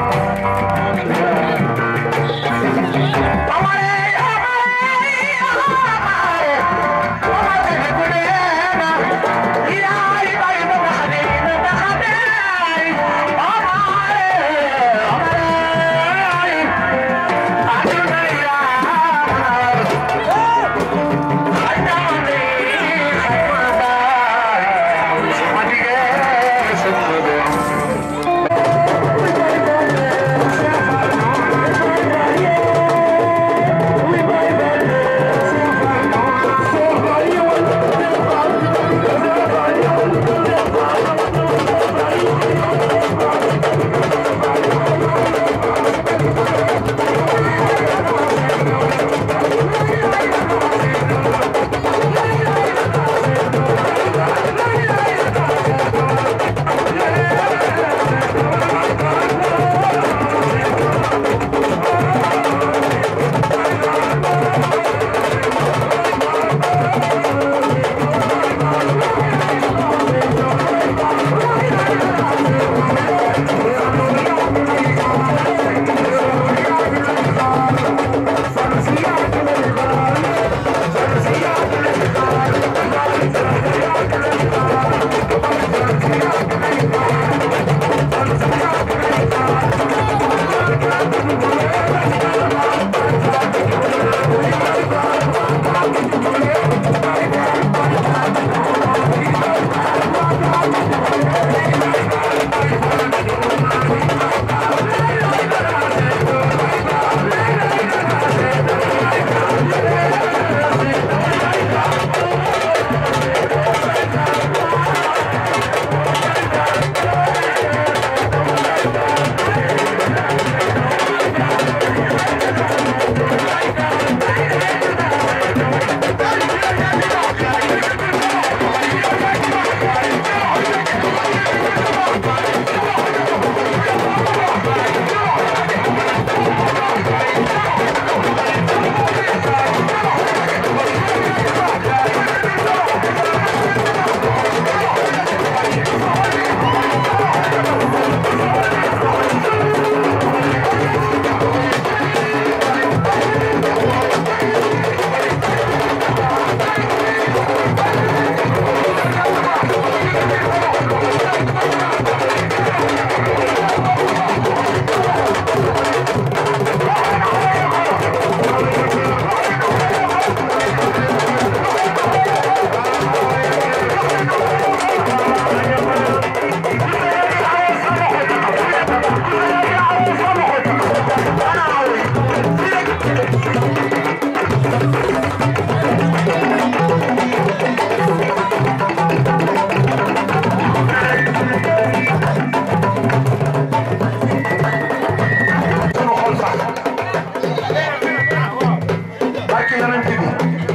barki yonent bi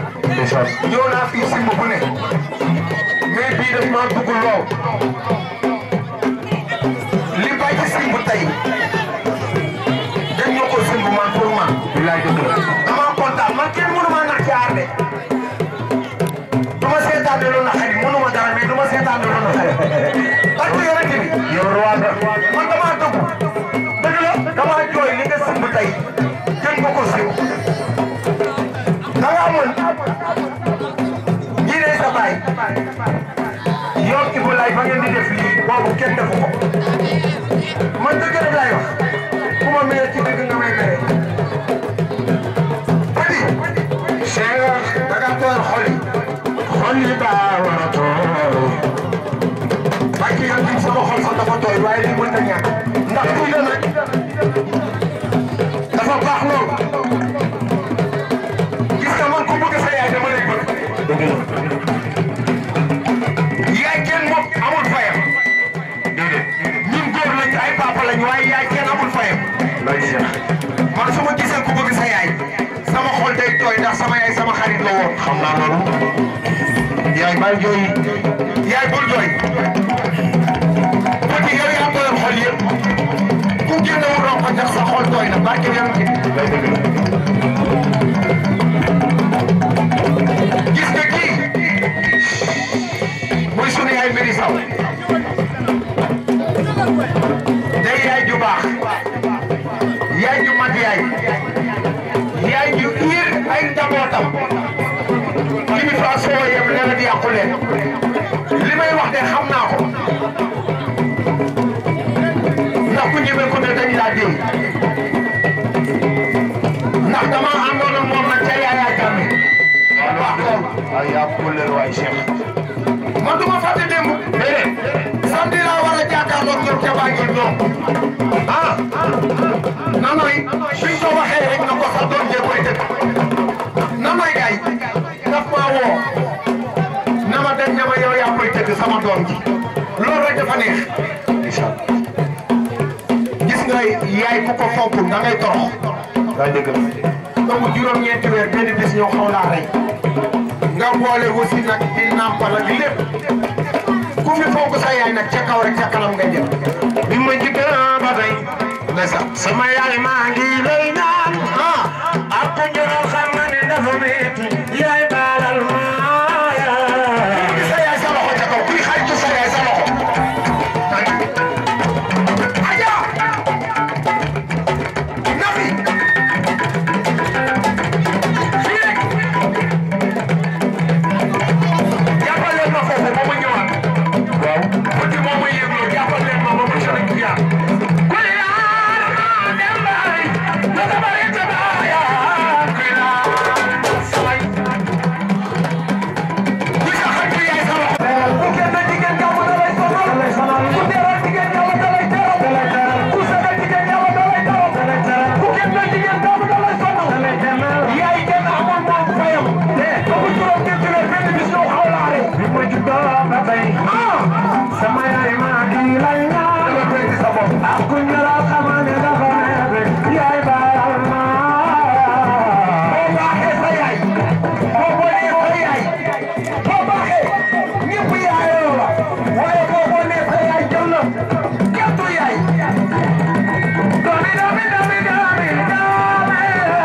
ñëw naa fii simb bu ne mais bii daf maa dugg loo li bay ci simb tey dañ ñoo ko simb man pour man bilaay dëgg la dama kontaan man kenn mënu maa nax ci aar de du ma seetaan lu na xarit mënu ma dara mais du ma seetaan lu na xarit barki yonent bi yow roi nga man damaa dugg dëgg la damaa jooy li nga simb tey kenn nga ko simb da nga amoon ñii ne sa baay yow Ibou Laye ba ngeen di def lii boobu kenn defu ko man dëgg rek laay wax ku ma mere ci dëgg nga may mere. Fadi Cheikh da nga tooyal xol yi xol yi daa war a tooy parce que yow tamit sama xol sax dafa tooy waaye li mënta ñàkk ndax kuy la nag dafa baax lool. gis nga man ku bëgg sa yaay dama lay bëgg. yaay kenn moom amul fayam. ñun góor lañ ay papa lañ waaye yaay kenn amul fayam. man su ma gisee ku bëgg sa yaay sama xol day tooy ndax sama yaay sama xarit la woon xam naa loolu yaay bàyyi jooy yaay bul jooy petit yow yaa tooyal xol yëpp ku génnewul rox ko tax sa xol tooy na barke yam ci lay dëgg la gis nga kii muy sunu yaay mbiri saw day yaay ju baax yaay ju mat yaay yaay ju iir ay njabootam kilifa soo yem leen di yàqu leen li may wax de xam naa ko ndax ku ñëwee ko ne dañ laa dégg ndax dama àndoon ak moom nag ca Yaya Jammeh wax loolu ay yaa pulleel waay Cheikh man du ma fàtte démb déedéet samedi laa war a jàkkaarloog ñoom ca Banjul ñoom ah nanoy suñ ko waxee rek na ko sa doom jee koy dëkk nanoy gay daf maa woo na ma dem ne ma yow yaa koy tëgg sama doom ji loolu rek dafa neex gis nga yaay ku ko fonkul da ngay torox daa dëgg la donc juróom-ñeenti weer benn bis ñoo xaw laa rey nga boole aussi nag di nàmpal ak lépp ku fi fonk sa yaay nag ca kaw rek ca kanam ngay jëm bi ma njëkk ba tey ndeysaan sama yaay maa ngi lay naan ah ak njëral xam nga ne dafa metti yaay baalal ma sa yaay sa loxo ca kaw kuy xaritu sa yaay sa loxo aja nafi jàppal leen ma foofu ba ma ñëwaat waaw bëgg moo ma yëgloo jàppal leen ma ba ma sori ku yaa kuy laar ma dem baay la sa bari te baaya kuy laar samay kuy sa xaritu yaay sa loxo ku kenn jigéen ñaama da lay sonal ku teral jigéen ñaama da lay teral ku sagal jigéen ñaama da lay teral ku kenn jigéen ñaama da lay sonal yaay kenn amul moom fayam te ba mu juróom ñetti weer benn bis ñëw xaw laare bi ma juddoo ba tey sama yaay maa ngi lay ñaan sa bopp ak ku ñëral xamaa ne dafa neex yaay baal ma boo baaxee sa yaay boo bonee sa yaay boo baaxee ñëpp yaayoo la waaye boo bonee sa yaay jël la kenn du yaay doomi doomi doomi doomi doomi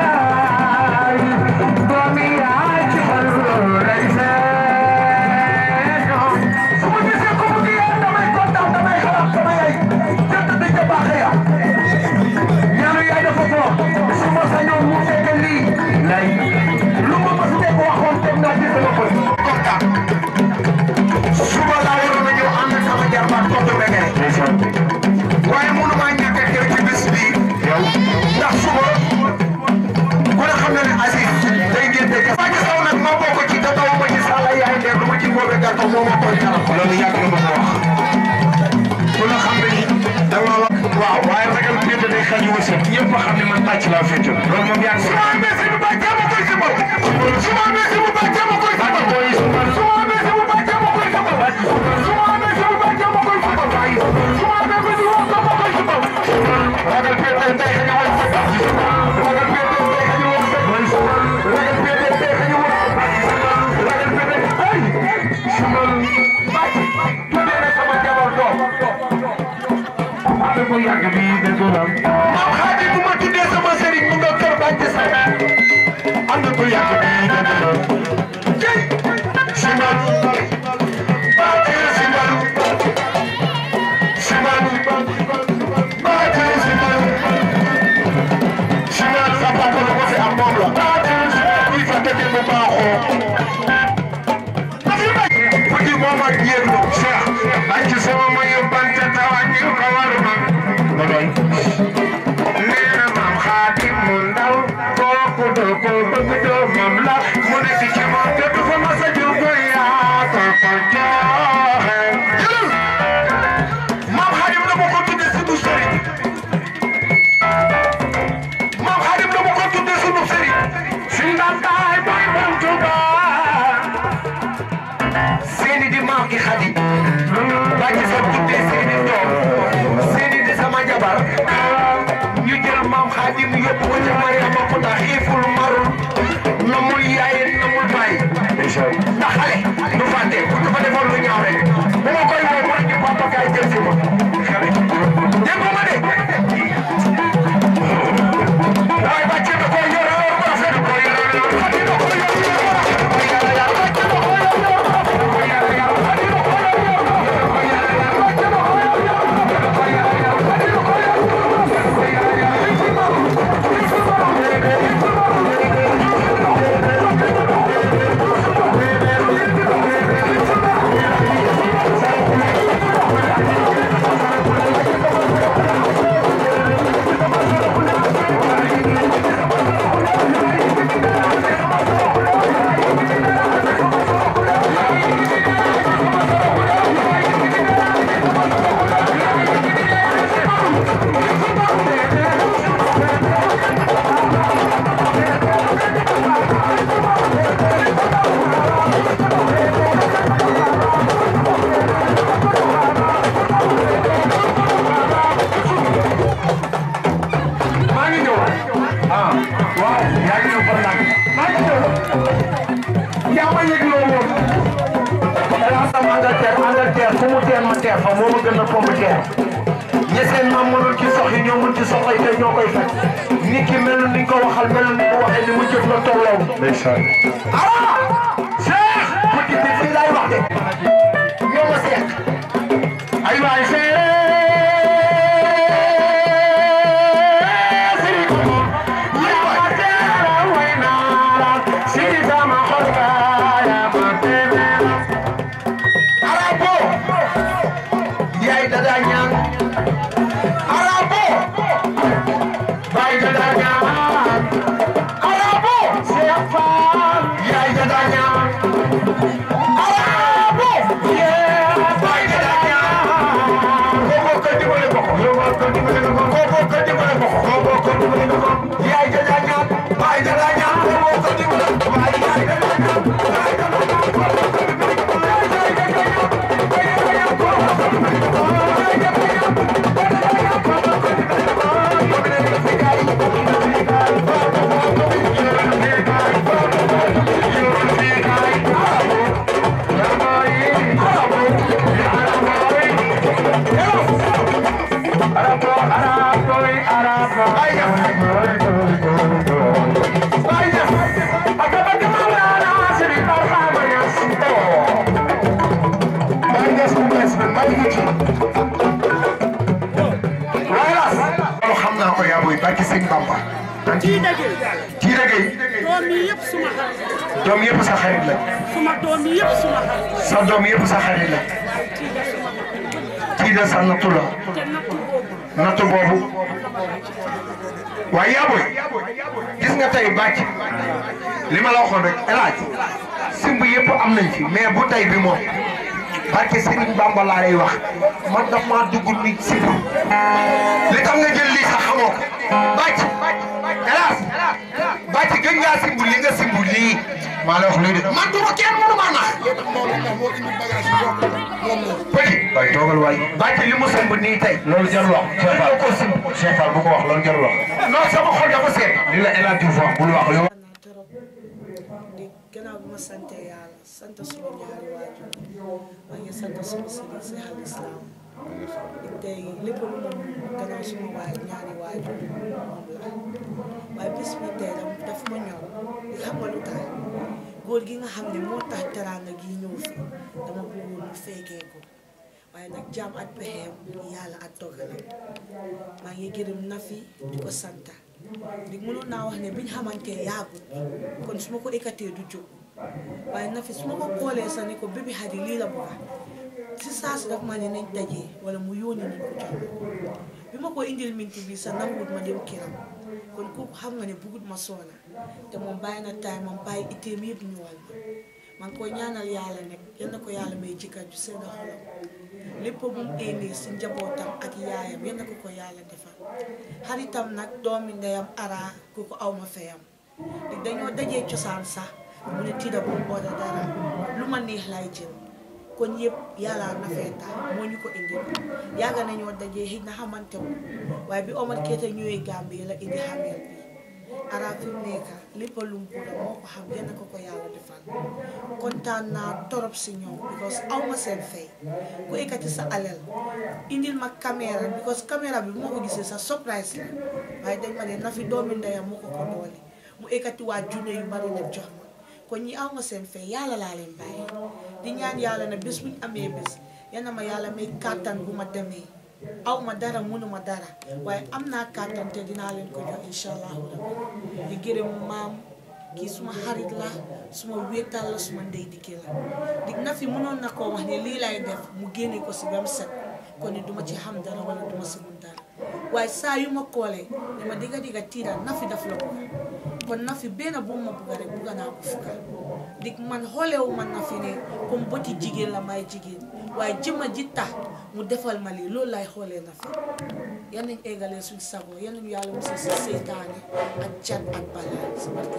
doomi yaay ci xol lay seet su ma gisee ko mu ngi yaay damay kontaan damay xalaat sama yaay jënd di ca baaxee ya ñaanu yaay dafa fort su ma sañoon mu fekk lii lay lu ma mës a waxoon teg naa ci sama bët kontaan suba laa waroon a ñëw ànd ak sama jarbaat tontu Begere waaye mënu maa ñàkk a teew ci bés bii ndax suba ku ne xam na ne Aziz day ngénte ka Fatou Sow nag ma bokk ci te taw ma ci sàlla yaay ndeer lu ma ci boobe gàttal moo ma koy kanam loolu yàgg na ma ko wax ku ne xam ne ni dama wax waaw waaye ragal féete day xañ wërsëg ñëpp a xam ne man tàcc laa féete loolu moom yàgg su ma amee si bu baax jàmm koy si bopp su ma amee si bu baax jàmm koy si bopp su ma amee si bu baax jàmm koy si bopp su ma amee si bu baax jàmm koy si bopp su ma amee ko si wax jàmm koy si bopp ragal féete day xañ wërsëg ragal féete day xañ wërsëg ragal féete day xañ wërsëg ragal féete ay sumal bàcc tuddee na sama jabar doom ko yàgg bi dëgg la maam xaaji bu ma tuddee sama sëriñ mu nga kër bàcc sa ànd ko yàgg bi dëgg la jëy simal bàcc simal simal bàcc simal simal sa papa lu ko fi am moom la bàcc simal kuy fa dëgg bu baaxoo Fuji mama yéeglu Cheikh bàcc sama ma yóbbante tawaat ñu ko waru ma Badoy nee na maam Xaadim mu ndaw kooku doo ko bëgg doomam la mu nekk ci moom te du fa mas a jóg yaa ko ko joxe jëlal maam Xaadim dama ko tuddee sunu sëriñ maam Xaadim dama ko tuddee sunu sëriñ si ndantaay mooy moom Tuubaa seeni di maam gi xadi bàcc sa tuddee seeni doom seeni di sama jabar ñu jël maam xaadim yóbbu ko ca Mariama ko ndax xiiful marul namul yaay namul baay ndax xale du fàtte bu ñu ko defoon lu ñaaw rek bu ma koy woo mu ne papa kaay jël si ma dégg nga ma de waaye bàcce da koo yor yor bu rafet ko yor yor xadi da koo yor yor bu rafet ko yàlla yàlla bàcce da koo yor yor bu rafet ko yàlla yàlla xadi da koo yor yor bu rafet ko yàlla yàlla bàcce da koo yor yor bu rafet ko yàlla yàlla xadi da koo yor yor bu rafet ko yàlla yàlla li ci ma li ci ma maa ngi ñëw ah waaw yaa ngi ñëw par nag maa ngi ñëw yaa ma yëg loo woon danaa sam Angleterre Angleterre fu mu teer ma teer fa moo ma gën a pomp teer ñe seen maam mënul ci sox yi ñoo mën ci soxla yi te ñoo koy fekk nit ki mel ni nga ko waxal mel ni mu waxee ni mu jëf la tolloo ndeysaan ah Cheikh petit bi fii laay wax de ñoo ma seq ay waay Arabo yaay dada ñaan Arabo baay dada ñaan Arabo Cheikh Fall yaay dada ñaan Arabo yeah baay dada ñaan koko ko dimbale ko koko ko dimbale ko koko ko dimbale ko koko ko dimbale ko yaay dada ñaan baay dada ñaan koko ko dimbale ko baay yaay dada ñaan baay dada ñaan loolu xam naa ko yaa booy barki sëñ Bamba. kii dëgg kii dëgg yi doom yi yëpp suma xarit doom yëpp sa xarit la suma doom yi yëpp suma xarit sa doom yëpp sa xarit la kii de suma xarit kii de sa nattu la te nattu boobu nattu boobu waaye yaa booy gis nga tey bàcc li ma la waxoon rek El Hadj simb yëpp am nañ fi mais bu tey bi moom barke Serigne Bamba laa lay wax man daf maa dugg nit simb li tax nga jël lii sax xamoo ko bàcc El Hadj bàcc gën ngaa simb li nga simb lii maa la wax lii de man du ma kenn mënu maa nax petit waay toogal waay bàcc li mu simb nii tey loolu jarul wax Cheikh Fall ko simb Cheikh Fall bu ko wax loolu jarul wax non sama xol dafa seet li la El Hadj Diouf wax bul wax yow naa trop di gannaaw bi ma sante yàlla sant suma ñaari waajur maa ngi sant suma sëriñ si al islam di tey lépp lu ma mun gannaaw suma waay ñaari waajur moom la waaye bis bi tey dam daf ma ñor di xam nga lu tax góor gi nga xam ne moo tax teraanga gi ñëw fi dama bëggoon mu fekkee ko waaye nag jaam ak pexeem yàlla ak dogalam maa ngi gërëm Nafi di ko santa di mënoon naa wax ne biñ xamante yaagut kon su ma ko écarté du jóg waaye Nafi su ma ko koolee sax ne ko bébé Hadi lii la bëgg si saa si daf ma ne nañ dajee wala mu yónni nañ ko jox bi ma ko indil minti bi sax nanguwut ma dem kiram kon kooku xam nga ne bugut ma soona te moom bàyyi na taay moom bàyyi itteem yëpp ñëwal ma maa ngi koy ñaanal yàlla nekk yal na ko yàlla may jëkkër ju sedd xolam lépp bu mu éenee si njabootam ak yaayam yal na ko ko yàlla defal xaritam nag doomi ndeyam ara kooku aw ma feyam di dañoo dajee cosaan sax mu ne tiida bu mu ooda dara lu ma neex lay jël kon yëpp yàlla na feeta moo ñu ko indi yàgg nañoo dajee xëy na xamante wu waaye bi Omar Keita ñëwee Gambie la indi xameel bi ara fi mu nekk lépp lu mu bëgg moo ko xam yal na ko ko yàlla defal kontaan naa torop si ñoom because aw ma seen fay ku ekkati sa alal indil ma caméra because caméra bi bu ma ko gisee sa surprise la waaye dañ ma ne na fi doomi ndeyam moo ko ko doole mu ekkati waa junne yu bari nag jox ma kon ñi aw ma seen fay yàlla laa leen bàyyi di ñaan yàlla na bés bu ñu amee bés yal na ma yàlla may kàttan bu ma demee aw ma dara mënuma dara waaye am naa kàttan te dinaa leen ko jox incha allahu rabbi di gërëm maam kii suma xarit la suma wéetal la suma ndey dikki la di na fi mënoon na koo wax ne lii lay def mu génne ko si ba mu set kon ni duma ci xam dara wala duma si mun dara waaye saa yu ma koolee ne ma digga digga tiira na fi daf la bëgg kon na fi benn bu ma bëgg rek bëgg naa ko fukka dig man xoolewu man na fi ne comme bëti jigéen la may jigéen waaye jëma ji tax mu defal ma lii loolu lay xoolee na fi yan nañ eggalee suñ sago yan nañu yàlla musal si seytaane ak cat ak balaa si barke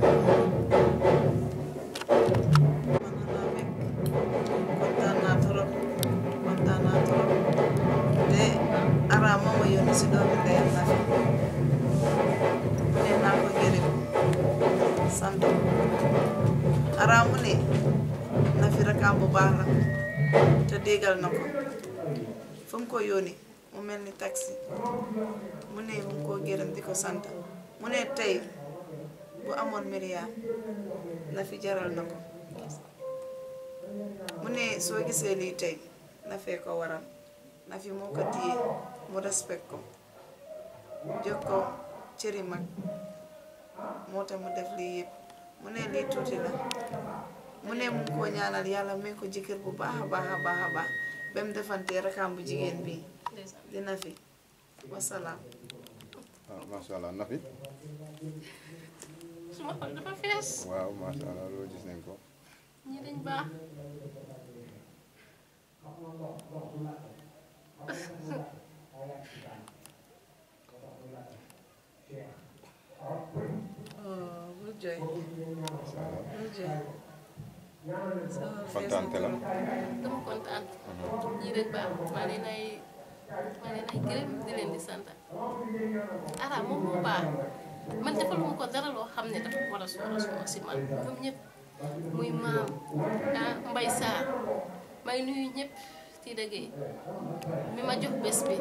kontaan naa trop kontaan naa trop te ara moo ma yónni si doomi ndeyam na fi ne naa ko gërëm sant ko ara mu ne na fi rakaam bu baax la te déggal na ko fu mu ko yónni mu mel ni taxi mu ne mu ngi koo gërëm di ko sant mu ne tey bu amoon milliard na fi jaral na ko mu ne soo gisee lii tey na fee ko waral na fi moo ko téye mu respect ko jox ko cëri mag moo tax mu def lii yëpp mu ne lii tuuti la mu ne mu ngi koo ñaanal yàlla may ko jëkkër bu baax a baax a baax a baax ba mu defantee rakam bu jigéen bi dina fi wasalaam ah macha allah Nafi suma xol dafa fees waaw macha allah loolu gis nañ ko ñi dañ baax oh bul jooy macha allah bul jooy sama fees kontaan te la dama kontaan ñii rek baax maa leen ay maa leen ay gërëm di leen di sant ara moom moo baax man defaluma ko dara loo xam ne dafa war a soora soora si man ñoom ñëpp muy maam ah mbay saar may nuyu ñëpp ci dëggee mi ma jox bés bi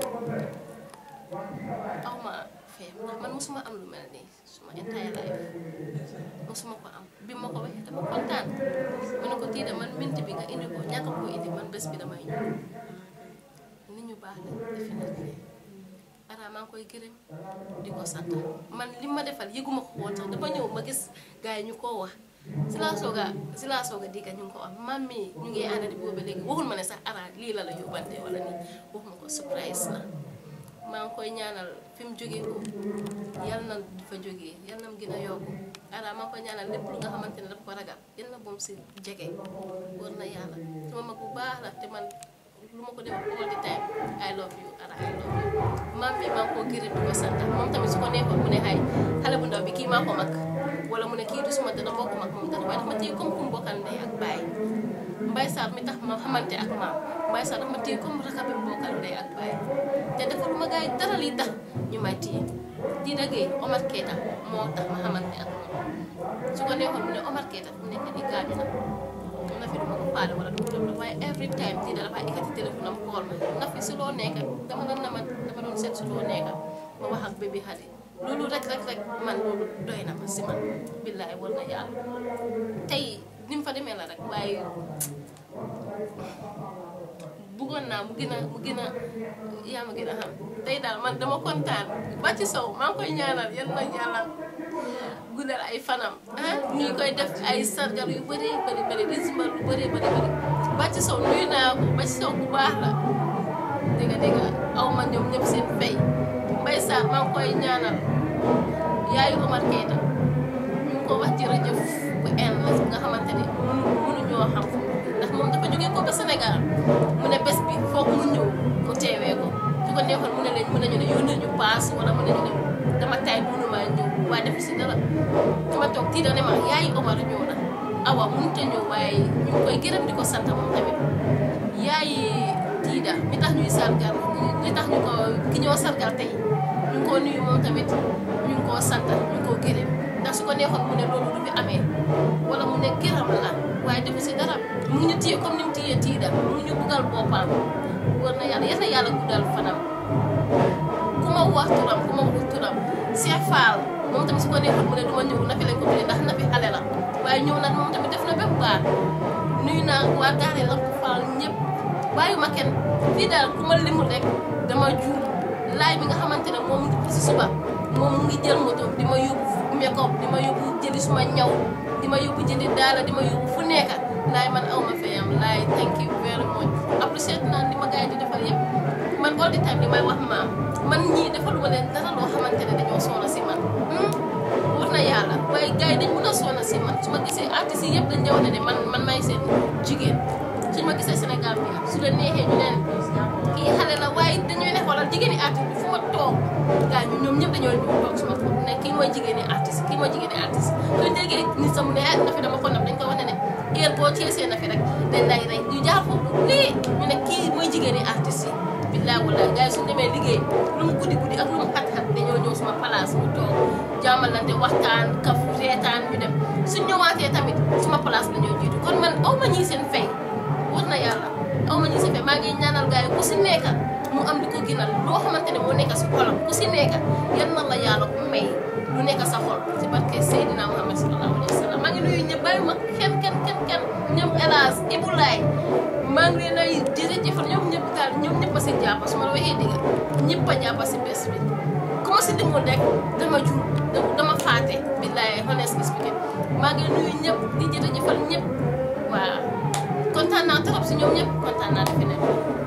aw ma feem ndax man mosuma am lu mel nii suma entire life mosuma ko am bi ma ko waxee dama kontaan ma ne ko tii de man minti bi nga indi ko ñàkk ko indi man bés bi damay ñëw nit ñu baax la definitely ara maa ngi koy gërëm di ko sant man li ma defal yëguma ko woon sax dama ñëw ma gis gars yi ñu koo wax si laa soog a si laa soog a dégg ñu ngi ko wax man mii ñu ngi ànd di boobu léegi waxul ma ne sax ara lii la la yóbbante wala nii waxuma ko surprise la maa ngi koy ñaanal fi mu jógee ko yal na fa jógee yal na mu gën a yokku ara maa ngi koy ñaanal lépp lu nga xamante ne dafa ko ragal yal na boom si jege war na yàlla sama mag bu baax la te man lu ma ko def all the time I love you ara I love you maam bi maa ngi koo gërëm di ko sant moom tamit su ko neexoon mu ne xay xale bu ndaw bi kii maa ko mag wala mu ne kii du suma dana bokk mag moom dara waaye dafa ma téye comme ku mu bokkal ndey ak baay mbay saar mi tax ma xamante ak maam mbay saar dafa ma téye comme raka bi mu bokkal ndey ak baay te defal ma gars yi dara lii tax ñu may téye di dëggee Omar Keita moo tax ma xamante ak moom su ko neexoon mu ne Omar Keita fu mu nekk nii gaañu na na fi duma ko faale wala du dem waaye every time di da dafay ekkati téléphone am xool ma na fi si loo nekk dama doon na ma dama doon seet si loo nekk ma wax ak bébé xale loolu rek rek rek man loolu doy na ma si man billaay war na yàlla tey ni mu fa demee la rek waaye buggoon naa mu gën a mu gën a yaa ma gën a xam tey daal man dama kontaan ba ci sow maa ngi koy ñaanal yal na yàlla guddal ay fanam ah ñu ngi koy def ay sargal yu bëri bëri bëri di simbal lu bëri bëri bëri ba ci sow nuyu naa ko ba ci sow bu baax la dégg dégg aw ma ñoom ñëpp seen fay mbay saar maa ngi koy ñaanal yaayu Omar Keita ñu ngi ko wax jërëjëf bu en la nga xamante ne mënu mënuñoo xam fu ndax moom dafa jógee ko ba Sénégal mu ne bés bi foog mu ñëw mu teewee ko su ko neexoon mu ne leen mën nañu ne yónnee ñu paas wala mën nañu ne dama tay mënumaa ñëw waaye def si dara dama toog tiita ne ma yaayi Omar ñëw na awa mënut a ñëw waaye ñu ngi koy gërëm di ko sant moom tamit yaayi tiida mi tax ñuy sargal li tax ñu ko ki ñoo sargal tey ñu ngi ko nuyu moom tamit ñu ñu ngi koo sant ñu ngi koo gërëm ndax su ko neexoon mu ne loolu du fi amee wala mu ne gërëm la waaye defu si dara mu ngi ñu téye comme ni mu téyee tiida mu ngi ñu buggal boppam war na yàlla yal na yàlla guddal fanam ku ma wax turam ku ma wax turam Cheikh Fall moom tamit su ko neexoon mu ne du ma ñëw na fi lañ ko tuddee ndax na fi xale la waaye ñëw na moom tamit def na ba mu baax nuyu naa waa Daara la ko Fall ñëpp bàyyi ma kenn fii daal ku ma limul rek dama juum laay bi nga xamante ne moom si suba moom mu ngi jël moto di ma yóbbu make-up di ma yóbbu jëli suma ñaw di ma yóbbu jëndi daala di ma yóbbu fu nekk laay man aw ma fayam laay thank you very much apprécié naa li ma gars yi di defal yëpp man all the time li may wax maam man ñii defaluma leen dara loo xamante ne dañoo soona si man war na yàlla waaye gars yi dañ mën a soona si man su ma gisee artistes yi yëpp dañ ñëw ne ne man man may seen jigéen suñ ma gisee Sénégal bi su la neexee ñu leen kii xale la waaye dañuy ne xoolal jigéeni artiste bi fu ma toog gars ñu ñoom ñëpp dañoo ñëw toog suma toog ne kii mooy jigéeni artiste kii mooy jigéeni artiste suñ déggee nit sa mu ne na fi dama ko nab dañ ko wane ne heure boo teesee na fi rek dañ lay rey ñu jaar foofu lii ñu ne kii mooy jigéeni artiste yi billaay wallaay gars yi suñ demee liggéey lu mu guddi guddi ak lu mu xat-xat dañoo ñëw suma place mu toog jàmmalante waxtaan kaf reetaan ñu dem suñ ñëwaatee tamit suma place la ñoo jiitu kon man aw ma ñii seen fay war na yàlla aw ma ñii seen fay maa ngi ñaanal gars yi ku si nekk mu am di ko ginal loo xamante ne moo nekk si xolam ku si nekk yan na la yàlla may lu nekk sa xol si barke Seydina Muhammad sallallahu alayhi wa sallam maa ngi nuyu ñëpp bàyyi ma kenn kenn kenn kenn ñoom hélas Ibulaay maa ngi leen ay jërëjëfal ñoom ñëpp daal ñoom ñëpp a si jàpp su ma la waxee dëgg ñëpp a jàpp si bés bi ku ma si dimul rek dama jur dama faate billaay honestly speaking maa ngi nuyu ñëpp di jërëjëfal ñëpp waaw kontaan naa trop si ñoom ñëpp kontaan naa defe ne